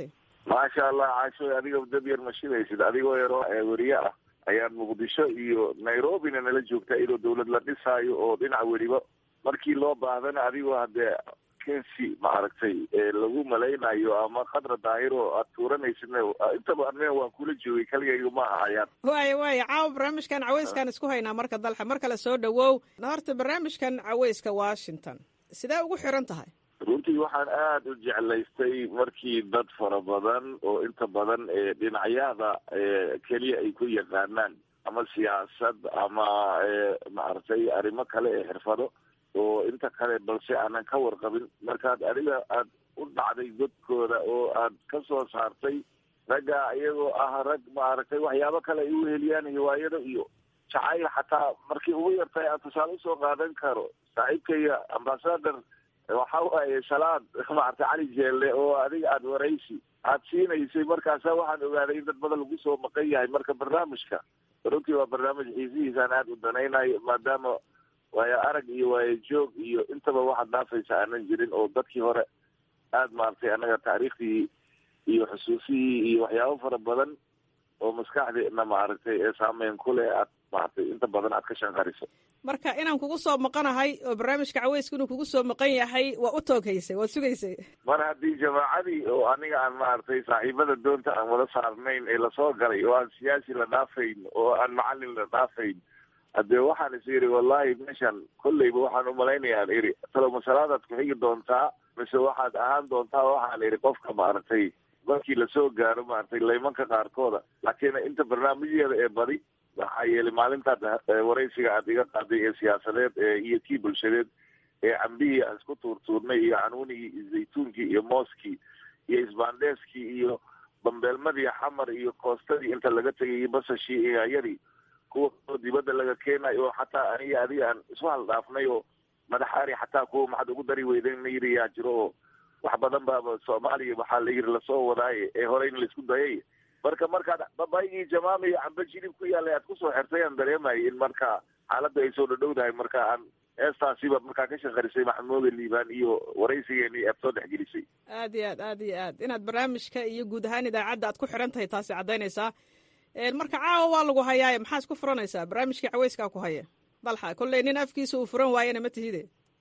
maasha allah caasho adiga dad yar ma shidaysid adigoo yaroo weriye ah ayaan muqdisho iyo nairobina nala joogtaa iyadoo dawlad la dhisaayo oo dhinac weliba markii loo baahdana adigoo haddee kensi maaragtay lagu malaynayo ama khadra daahiro aad tuuranaysidna intaba ane waan kula joogay kaligayga ma ahayaan waaya waaya caawa barnaamijkan caweyskaan isku haynaa marka dalxa mar kale soo dhawow horta barnaamijkan caweyska washington sidee ugu xiran tahay runtii waxaan aada u jeclaystay markii dad fara badan oo inta badan dhinacyada keliya ay ku yaqaanaan ama siyaasad ama maaragtay arrimo kale ee xirfado oo inta kale balse aanan ka warqabin markaad adiga aad u dhacday godkooda oo aad ka soo saartay ragga iyagoo ah rag maaragtay waxyaabo kale ay u heliyaan hiwaayado iyo jacayl xataa markii ugu yartahay aan tusaale usoo qaadan karo saaxiibkaya ambasador waxa waaye salaad maaragtay cali jeelle oo adiga aada waraysi aad siinaysay markaasa waxaan ogaaday in dad badan lagu soo maqan yahay marka barnaamijka runtii waa barnaamij xiisihiisaan aada u danaynayo maadaama waayo arag iyo waayo joog iyo intaba waxaad dhaafaysa aanan jirin oo dadkii hore aada maaragtay annaga taariikhdii iyo xusuusihii iyo waxyaabo fara badan oo maskaxdeena maaragtay ee saameyn ku leh aad maaragtay inta badan aad ka shanqariso marka inaan kugu soo maqanahay oo barnaamijka caweyska inuu kugu soo maqan yahay waa u tooghaysay waad sugaysay mar haddii jamaacadii oo aniga aan maaragtay saaxiibada doonta aan wada saarnayn ee lasoo galay oo aan siyaasi la dhaafayn oo aan macalin la dhaafayn haddee waxaan is yidhi wallahi meeshan kolleyba waxaan umalaynayaa iri talo masalaadaad ku xigi doontaa mise waxaad ahaan doontaa waxaan idhi qofka maaragtay markii lasoo gaaro maaragtay laymanka qaarkooda laakiin inta barnaamijyada ee badi waxaa yeelay maalintaad waraysiga aad iga qaaday ee siyaasadeed iyo kii bulshadeed ee cambihii aan isku tuurtuurnay iyo canuunigii iyo zaytuunkii iyo mooskii iyo isbaandheeskii iyo bambeelmadii xamar iyo koostadii inta laga tegay iyo basashii iyo ayadii kuwa oo dibadda laga keenayo oo xataa aniga adiga aan isu haldhaafnay oo madaxaari xataa kuwa maxaad ugu dari weyden la yidhi yaa jiro oo wax badan baaba soomaaliya waxaa la yidhi lasoo wadaaye ee hore in laisku dayay marka markaad babaygii jamaama iyo camba jilib ku yaalay aad kusoo xirtay aan dareemayay in marka xaaladda ay soo dhadhowdahay marka aan heestaasiba markaa ka shaqarisay maxamuuda liibaan iyo waraysigeeni aad soo dhexgelisay aad iyo aad aad iyo aad inaad barnaamijka iyo guud ahaan idaacadda aad ku xiran tahay taasi caddaynaysaa marka caawa waa lagu hayaaye maxaa isku furanaysaa barnaamijkii caweyskaa ku haya dalxa kolley nin afkiisa uu furan waayana ma tihide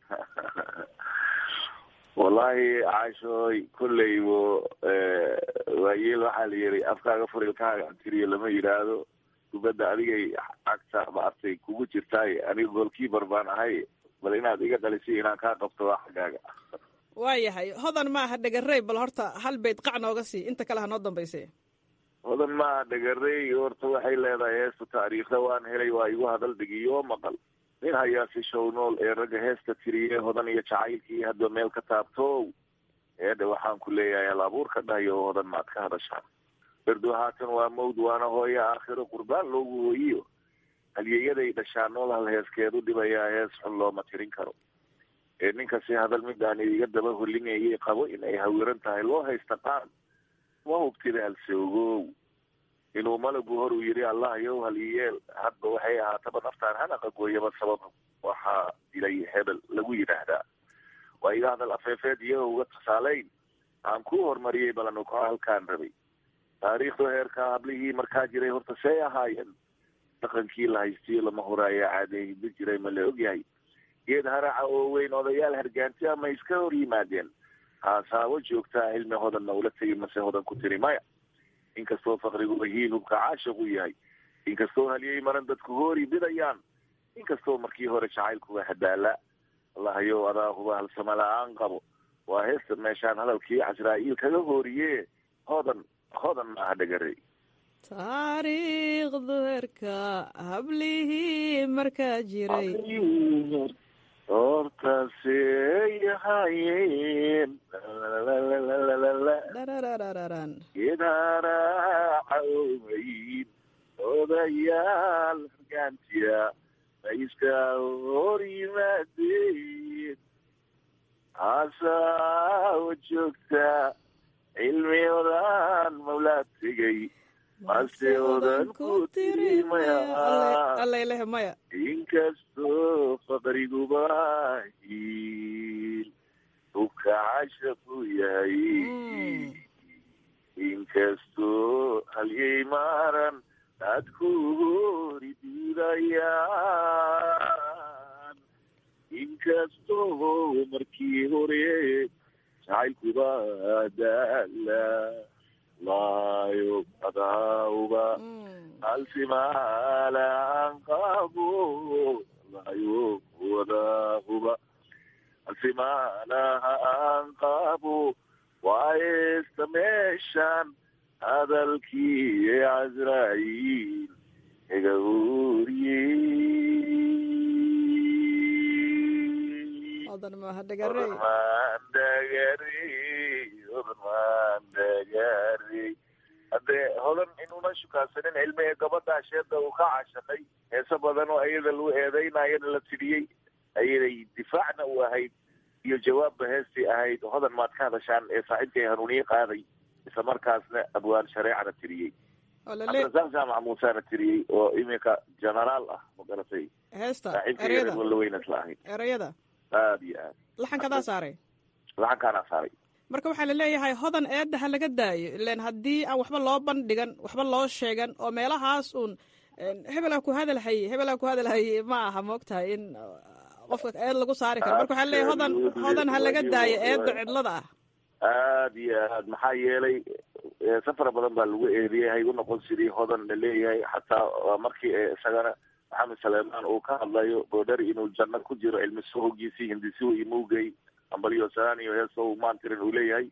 wallahi caashooy kolleybo waayeel waxaa la yidhi afkaaga furilkaaga tiriyo lama yidhaahdo kubadda adigay cagta maartay kugu jirtaay aniga goolkiibar baan ahay bal inaad iga dhalisay inaan kaa qabto waa xaggaaga waayahay hodan maaha dhegarey bal horta hal bayd qac nooga sii inta kale ha noo dambayse hodan maaha dhegarey horta waxay leedahay heesta taariikhda waan helay waa igu hadal dhigiyo maqal nin hayaasi show nool ee ragga heesta tiriye hodan iyo jacaylkii hadba meel ka taabto eedhe waxaan ku leeyahay hal abuurka dhahayo hodan maad ka hadashaan berdo haatan waa mawd waana hooye aakhiro qurbaan loogu hooyiyo halyeeyaday dhashaa nool hal heeskeedu dhibayaa hees xun looma tirin karo ee ninkasi hadal midaan iga daba holinayay qabo in ay hawiran tahay loo haysta qaan ma hubtida halse ogow inuu malagu hor uu yidhi allah yow hal iyeel hadba waxay ahaataba naftaan hanaqa gooyaba sabab waxaa dilay hebel lagu yidhaahdaa waa iga hadal afeefeed iyaga uga tusaaleyn aan ku horumariyey balanu ka halkaan rabay taariikhdu heerkaa hablihii markaa jiray horta see ahaayeen dhaqankii la haystiyo lama horaayo caadehidba jiray ma la ogyahay geed haraca oo weyn odayaal hargaanti ama iska hor yimaadeen haasaabo joogtaa cilmi hodanna ula tegi mase hodan ku tiri maya inkastoo fakrigu hiil hubka caashiqu yahay inkastoo halyey maran dadku hoori bidayaan inkastoo markii hore jacaylkuga hadaala allahayow adaa huba halsama la-aan qabo waa heesta meeshaan hadalkii casraa'iil kaga hooriye hodan hodan maaha dhagarey taariikhdu herka hablihii markaa jiray hortaasey ahaayeen geedharaaca oweyn odayaal hargaantiya mayska hor yimaadeen haasawa joogta cilmi odaan mawlaa tegay mase odan ku tiri maya allayleh maya inkastoo faqriguba hiil hubka cashaqu yahay inkastoo halyay maaran aad ku hori diidayaan inkastoo markii hore jacaylkuba daala laayo adauba alsimaalaan qabo laayo wadahuba alsimaalaha aan qabo waayesta meeshan hadalkii casraayiil iga uriyey odan maaha dhagarey mandagari odan mandagari haddee hodan inuuna shukaansanin cilmiga gabadha sheeda uu ka cashaqay heese badan oo ayada lagu eedeynayana la tidhiyey ayaday difaacna u ahayd iyo jawaabba heestii ahayd hodan maad ka hadashaan ee saaxiibkay hanuuniye qaaday isla markaasna abwaan shareecana tiriyey cabdirasaaq jaamac muusena tiriyey oo iminka genaraal ah ma garatay heesta saaxiibkay ereyada walla weyna isla ahayd ereyada aada iyo aad laxankadaa saaray laxankaanaa saaray marka waxaa la leeyahay hodan eedda ha laga daayo ilan haddii aan waxba loo bandhigan waxba loo sheegan oo meelahaas uun hebelaa ku hadalhaye hebelaa ku hadalhaye ma aha moogtahay in qofka eed lagu saari karo marka waxaa leeyahay hodan hodan ha laga daayo eedda cidlada ah aada iyo aad maxaa yeelay safar badan baa lagu eediyey hay u noqon sidii hodan la leeyahay xataa waa markii isagana maxamed saleemaan uu ka hadlayo boodhari inuu janno ku jiro cilmi sohogiisii hindisihu iyo mugay ambalyo saaniyo heeso maantirin uu leeyahay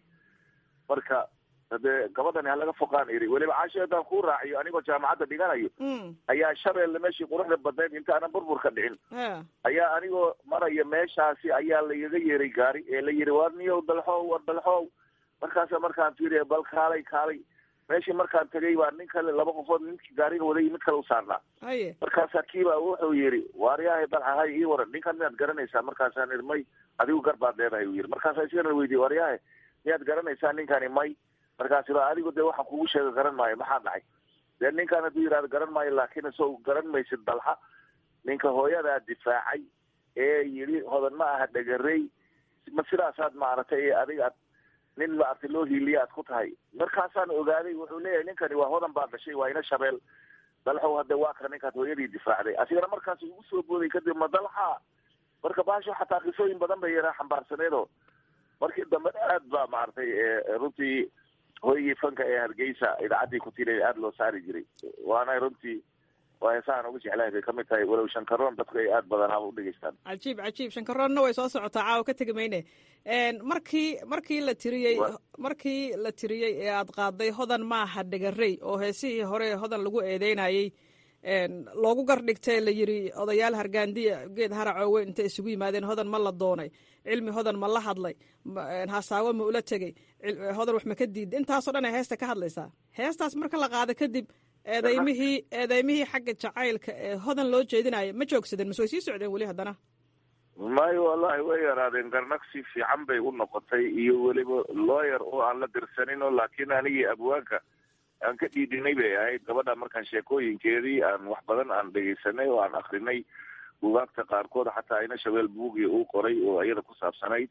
marka hadee gabadhani ha laga foqaan iri weliba caasho haddaan kuu raaciyo anigoo jaamacadda dhiganayo ayaa shabeelle meeshii quruxda badnayd inta aanan burbur ka dhicin ayaa anigoo maraya meeshaasi ayaa lagaga yeeray gaari ee la yiri war niyow dalxow war dalxow markaasa markaan fiiriya bal kaalay kaalay meeshii markaan tegay baa nin kale laba qofood ninkii gaariga waday mid kale u saarnaa markaasaa kiiba wuxuu yiri waaryahay dalxahay ii waran ninkan miyaad garanaysaa markaasaan iri may adigu gar baad leedahay u yiri markaasaa isagana weydiye waaryahay miyaad garanaysaa ninkani may markaasi ba adigu dee waxaan kugu sheega garan maayo maxaa dhacay dee ninkan hadduu yidhahdo garan maayo laakiin isagoo garan maysid dalxa ninka hooyadaa difaacay ee yidhi hodan ma aha dhegarey ma sidaasaad maaragtay ee adiga ad nin maaragtay loo hiiliya aad ku tahay markaasaan ogaaday wuxuu leeyahay ninkani waa hodan baa dhashay waa ina shabeel dalxow hadde waa kana ninkaad hooyadii difaacday asigana markaas ugu soo booday kadib ma dalxa marka baasho xataa qisooyin badan bay yaraa xambaarsaneedo markii dambe aad baa maaragtay runtii hoygii fanka ee hargeysa idaacaddii kutila aada loo saari jiray waana runtii waa heesahan ugu jeclahay bay kamid tahay walow shankaroon dadku ay aada badanaaba u dhegeystaan cajiib cajiib shankaroonna way soo socotaa caawa ka tegi mayne markii markii la tiriyey markii la tiriyey ee aad qaaday hodan maaha dhegarey oo heesihii hore hodan lagu eedeynayey loogu gardhigtay la yiri odayaal hargaandiya geed haracoowe intay isugu yimaadeen hodan ma la doonay cilmi hodan ma la hadlay hasaawo ma ula tegey hodan wax ma ka diida intaasoo dhan ay heesta ka hadlaysaa heestaas marka la qaado kadib eedeymihii eedeymihii xagga jacaylka ee hodan loo jeedinayo ma joogsadeen mase way sii socdeen weli haddana mayo wallahi way yaraadeen garnaqsi fiican bay u noqotay iyo weliba looyer oo aan la dirsanin oo laakiin anigii abwaanka aan ka dhiidhinay bay ahayd gabadha markaan sheekooyinkeedii aan wax badan aan dhegeysanay oo aan akrinay bugaagta qaarkood xataa ina shabeel buugii uu qoray oo iyada ku saabsanayd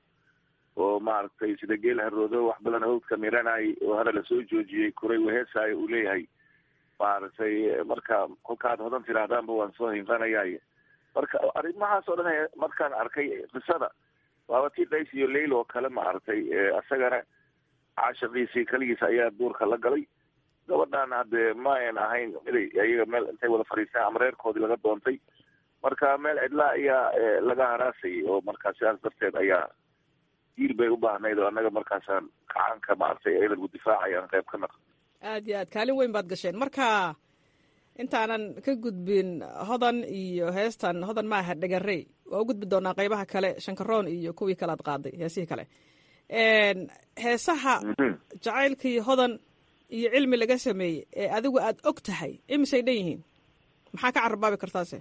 oo maaragtay sida geel haroodo wax badan hawdka miranay oo hada lasoo joojiyey kuray waheesaayo uu leeyahay maaragtay marka kolkaad hodan tidhaahdaanba waan soo hinqanayay marka arrimahaas oo dhan markaan arkay qisada waaba tii dhays iyo leyl oo kale maaragtay isagana caashaqiisii kaligiis ayaa duurka la galay gabadhan haddee ma ayn ahayn miday ayaga meel intay wada fadhiistaan ama reerkoodii laga doontay marka meel cidlaa ayaa laga haraasayay oo markaa sidaas darteed ayaa diil bay u baahnayd oo annaga markaasaan kacaanka maaragtay ayada lagu difaacayaan qayb ka naq aad iyo aad kaalin weyn baad gasheen marka intaanan ka gudbin hodan iyo heestan hodan maaha dhegarey waa u gudbi doonaa qaybaha kale shankaroon iyo kuwii kale aad qaaday heesihii kale heesaha jacaylkii hodan iyo cilmi laga sameeyey ee adigu aad og tahay imisay dhan yihiin maxaa ka carabaabi kartaase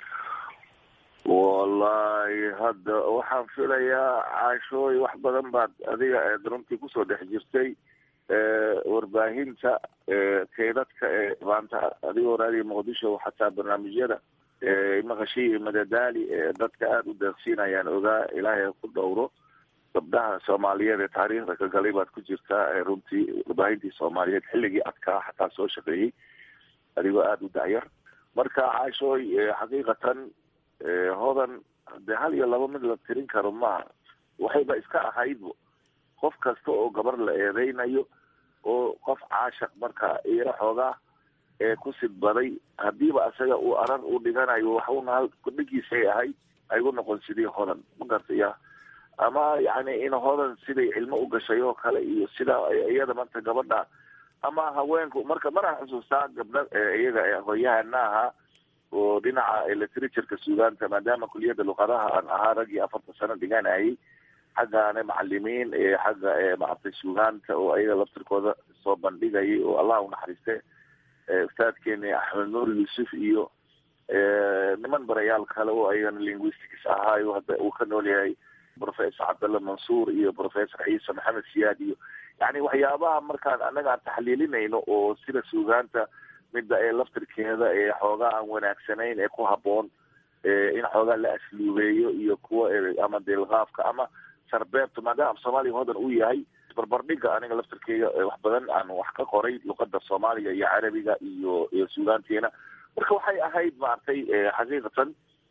wallahi hadda waxaan filayaa caashooy wax badan baad adiga eed runtii kusoo dhex jirtay warbaahinta keydadka ee maanta adigoo raadiya muqdisho xataa barnaamijyada maqashii iyo madadaali ee dadka aada u deeqsiinayaan ogaa ilaahay ku dhowro gabdhaha soomaaliyeed ee taariikhda ka galay baad ku jirtaa runtii warbaahintii soomaaliyeed xilligii adkaa xataa soo shaqeeyey adigoo aada u dacyar marka caashooy xaqiiqatan hodan dee hal iyo laba mid la tirin karo maaha waxayba iska ahaydbo qof kasta oo gabar la eedeynayo oo qof caashaq marka iyaro xoogaa ee ku sidbaday hadiiba isaga uu arar u dhiganayo waxuna hal kudhigiisay ahayd aygu noqon sidii hodan ma gartaya ama yani in hodan siday cilmo u gashay oo kale iyo sida iyada marka gabadha ama haweenku marka maraan xusuustaa gabdha iyaga aqoonyahana ahaa oo dhinaca literatureka suugaanta maadaama kuliyadda luqadaha aan ahaa raggii afartan sano dhiganayay xaggaana macalimiin xagga maaragtay suugaanta oo ayaga laftirkooda soo bandhigayay oo allah unaxariiste ustaadkeeni axmed nuur yuusuf iyo niman barayaal kale oo ayagana linguistics ahaayo hadda uu ka nool yahay professor cabdalla mansuur iyo professor ciise maxamed siyaad iyo yani waxyaabaha markaan annaga aan taxliilinayno oo sida suugaanta midda ee laftirkeeda ee xoogaa aan wanaagsanayn ee ku haboon in xoogaa la asluubeeyo iyo kuwa ama deelqaafka ama sarbeebta maadaama soomaaliya hodan uu yahay barbardhiga aniga laftirkeyga wax badan aan wax ka qoray luqada soomaaliga iyo carabiga iyo iyo suugaanteena marka waxay ahayd maaragtay xaqiiqatan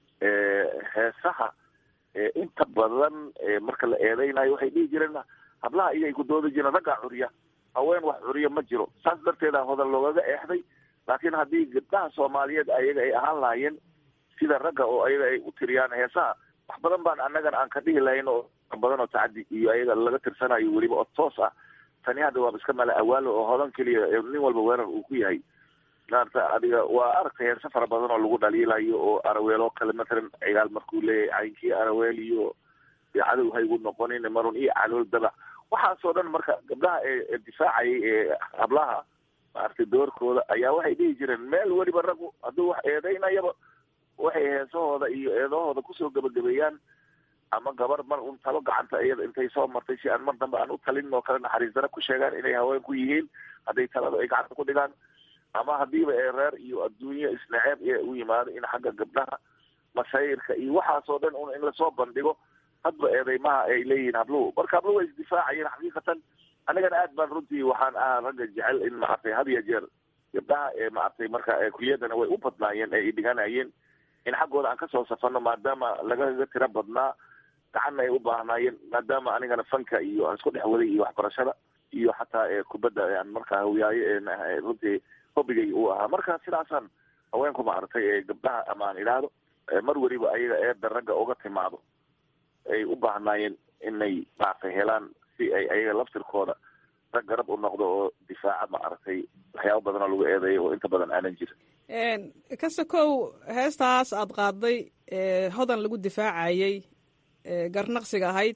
heesaha inta badan marka la eedeynayo waxay dhihi jireen hablaha iyay ku doodi jireen raggaa curiya haween wax curiya ma jiro saas darteeda hodan loogaga eexday laakiin haddii gabdhaha soomaaliyeed ayaga ay ahaan lahaayeen sida ragga oo ayaga ay u tiriyaan heesaha wax badan baan annagan aan ka dhihi lahayn oo badan oo tacadi iyo ayaga laga tirsanayo weliba oo toos ah tani hadda waaba iska mala awaalo oo hodan keliya nin walba weerar uu ku yahay maarata adiga waa aragtay heerse fara badan oo lagu dhaliilayo oo araweel oo kale matalan cigaal markuu leeyahay caynkii araweel iyo cadow haygu noqonin marun iyo calool dabac waxaasoo dhan marka gabdhaha ee difaacayay ee hablaha maaragtay doorkooda ayaa waxay dhihi jireen meel weliba raggu hadduu wax eedeynayaba waxay heesahooda iyo eedahooda kusoo gebagabeeyaan ama gabar mar un talo gacanta iyada intay soo martay si aan mar dambe aan u talin oo kale naxariis dara ku sheegaan inay haween ku yihiin hadday talada ay gacanta ku dhigaan ama hadiiba ee reer iyo adduunye isnaceeb ee u yimaado in xagga gabdhaha mashaayirka iyo waxaasoo dhan un in lasoo bandhigo hadba eedeymaha ay leeyihiin habluhu marka habluhu way isdifaacayeen xaqiiqatan anigana aad baan runtii waxaan ahaa ragga jecel in maaragtay had iyo jeer gabdhaha ee maaragtay marka kuliyadana way u badnaayeen ee ay dhiganayeen in xaggooda aan kasoo safano maadaama lagaga tiro badnaa gacanna ay u baahnaayeen maadaama anigana fanka iyo aan isku dhex waday iyo waxbarashada iyo xataa kubadda aan markaa hawiyaayo runtii hobigay uu ahaa marka sidaasaan haweenku maaragtay ee gabdhaha ama aan idhaahdo mar weliba ayaga eedda ragga uga timaado ay u baahnaayeen inay maaragtay helaan si ay ayaga laftirkooda rag garab u noqdo oo difaaca maaragtay waxyaaba badan oo lagu eedeeyo oo inta badan aanan jirin kase kow heestaas aad qaaday hodan lagu difaacayay garnaqsiga ahayd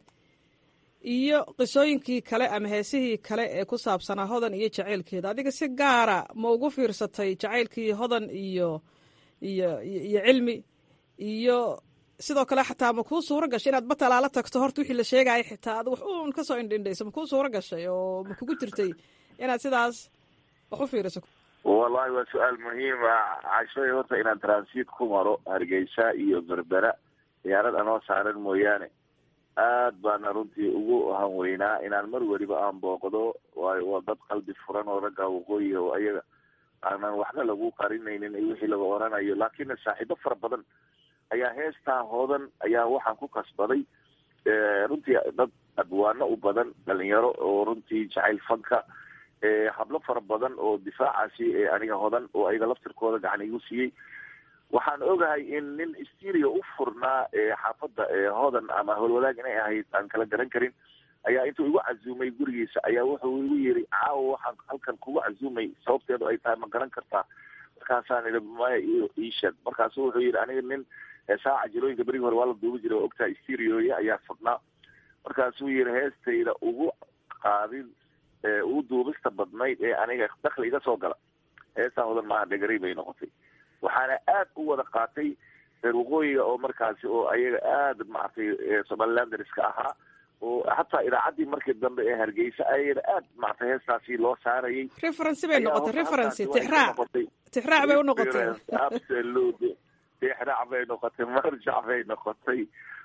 iyo qisooyinkii kale ama heesihii kale ee ku saabsanaa hodan iyo jacaylkeeda adiga si gaara ma ugu fiirsatay jacaylkii hodan iyo iyo iyo cilmi iyo sidoo kale xataa ma kuu suuro gashay inaad batalaala tagto horta wixii la sheegaya xitaa ad wax uun kasoo indhindhayso ma kuu suuro gashay oo ma kugu jirtay inaad sidaas wax u fiiriso wallahi waa su-aal muhiima cashoy horta inaan transit ku maro hargeysa iyo berbera diyaarad anoo saaran mooyaane aad baana runtii ugu hanweynaa inaan mar weliba aan booqdo waayo waa dad qalbi furan oo ragga waqooyiga oo ayaga aanan waxba lagu qarinaynin wixii laga oranayo laakiin saaxiibo fara badan ayaa heestaa hoodan ayaa waxaan ku kasbaday runtii dad adwaano u badan dhalinyaro oo runtii jacayl fanka hablo fara badan oo difaacaasi aniga hodan oo ayaga laftirkooda gacan igu siiyey waxaan ogahay in nin styria u furnaa xaafadda hodan ama howlwadaag inay ahayd aan kala garan karin ayaa intuu igu casuumay gurigiisa ayaa wuxuu igu yiri caawa waxaan halkan kugu casuumay sababteedu ay tahay ma garan kartaa markaasaan idhi maya iisheeg markaasu wuxuu yidhi aniga nin saaca jirooyinka berigi hore waa la duubi jiray oo ogtaha sterioya ayaa fadhnaa markaasuu yidhi heestayda ugu qaadin ugu duubista badnayd ee aniga dakli iga soo gala heestaa hodan maaha dhegarey bay noqotay waxaana aad u wada qaatay reer waqooyiga oo markaasi oo ayaga aada maaragtay somalilanderiska ahaa oo hataa idaacaddii markii dambe ee hargeysa ayada aad maaragtay heestaasi loo saarayay referency bay noqotay referency tixraac tixraac bay u noqotay absolute tixraac bay noqotay marjac bay noqotay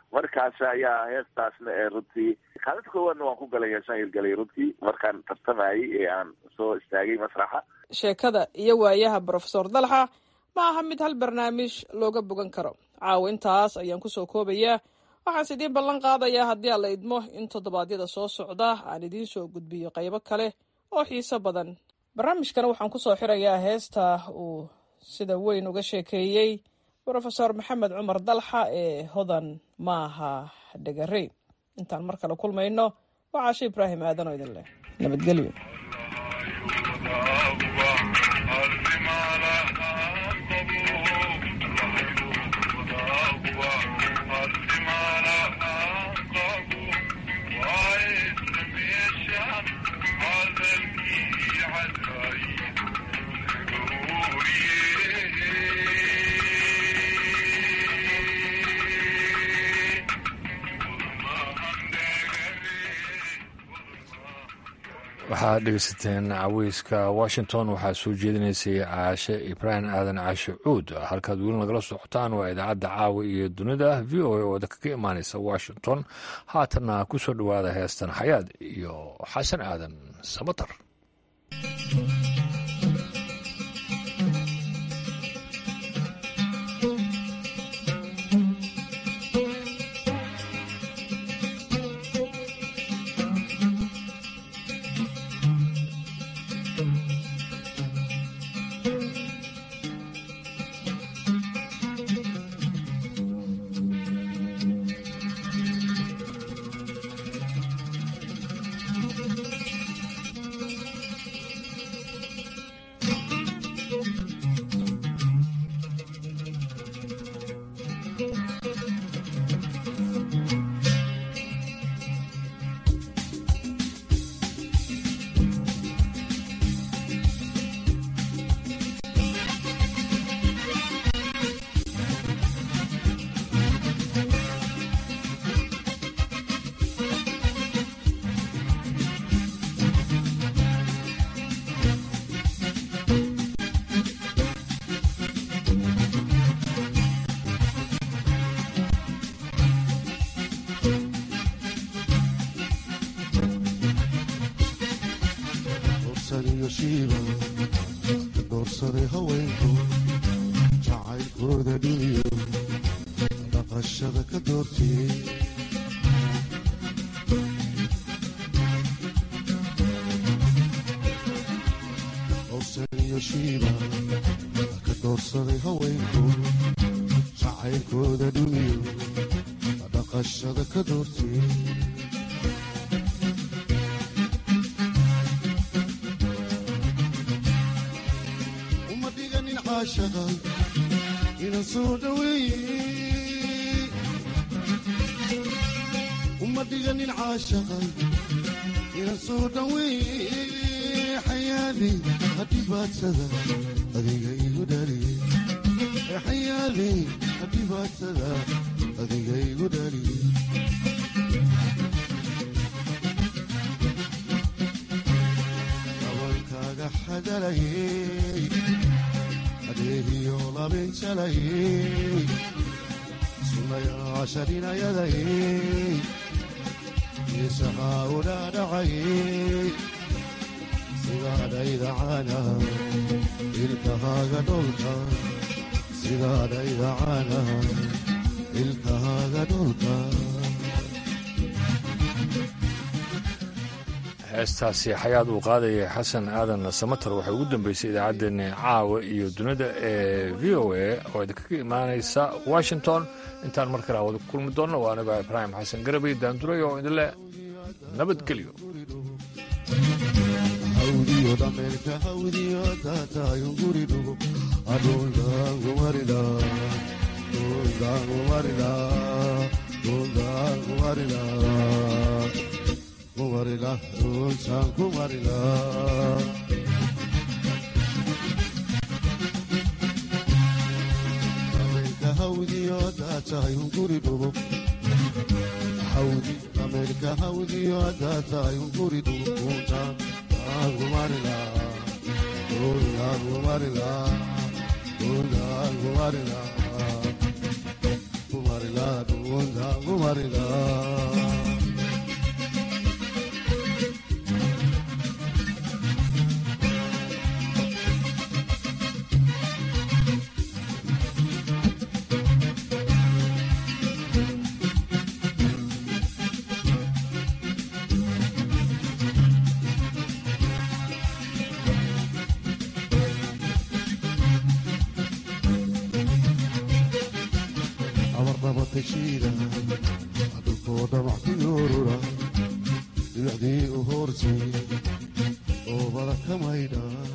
markaas ayaa heestaasna ee runtii kaalinta koowaadna waan ku galay heesaan hirgalay runtii markaan tartamayay ee aan soo istaagay masraxa sheekada iyo waayaha brofesor dalxa ma aha mid hal barnaamij looga bogan karo caawa intaas ayaan kusoo koobayaa waxaanse idiin ballan qaadayaa haddii aan la idmo in toddobaadyada soo socda aan idiin soo gudbiyo qaybo kale oo xiiso badan barnaamijkana waxaan kusoo xirayaa heesta uu sida weyn uga sheekeeyey brofesor maxamed cumar dalxa ee hodan maaha dhegare intaan mar kale kulmayno waa caashe ibraahim aadan oo idin leh nabadgelyo waxaad dhegeysateen caweyska washington waxaa soo jeedinaysay caashe ibraahim aadan caashe cuud halkaad weli nagala socotaan waa idaacadda caawa iyo dunida v o a oo kaga imaaneysa washington haatanna ku soo dhowaada heestan xayaad iyo xasan aadan samatar doorsaday haweenku jacaylkooda dhiniyo dhaqashada ka doortiyey owsaniyo shiiba ka doorsaday haweenku jacaylkooda dhiniyo dhaqashada ka doortiyey ina soo dhaweeye uma dhiganin caashaqa ina soo dhaweeye xayaali hadhibaadsada adiga igu dhaliye xayaali hadhibaadsada adiga igu dhaliye abankaaga xadalayey adeegiyo labinjalayey sunayaasharinayadayey isahaa udhaadhacayey sidaadhaydacana ilkahaaga dholka sidaadhaydacana ilkahaaga dholka heestaasi xayaad uu qaadayay xasan aadan samatar waxay ugu dambeysay idaacaddeenna caawa iyo dunida ee v o a oo idinkaga imaanaysa washington intaan mar kale awada kulmi doonno waa aniga ibraahim xasan garabay daanduray oo idinleh nabadgelyo hawdiyo dhameerka hawdiyo taataayon guri dhugo adhuldaangumarila dhuldaangumarila dhuldaangumarila kumarila dhultaan kumarila dhameerka hawdiyo taataayon guri dhugo hawdi dhameerka hawdiyo taataayon guri dhugo kuntaan gumarila dhultaan gumarila dhultaan gumarila kumarila marida dhuuntaangu marida abarnabatashiida dhulkoo dhamac ku yoorura dhinaxdii u hoortii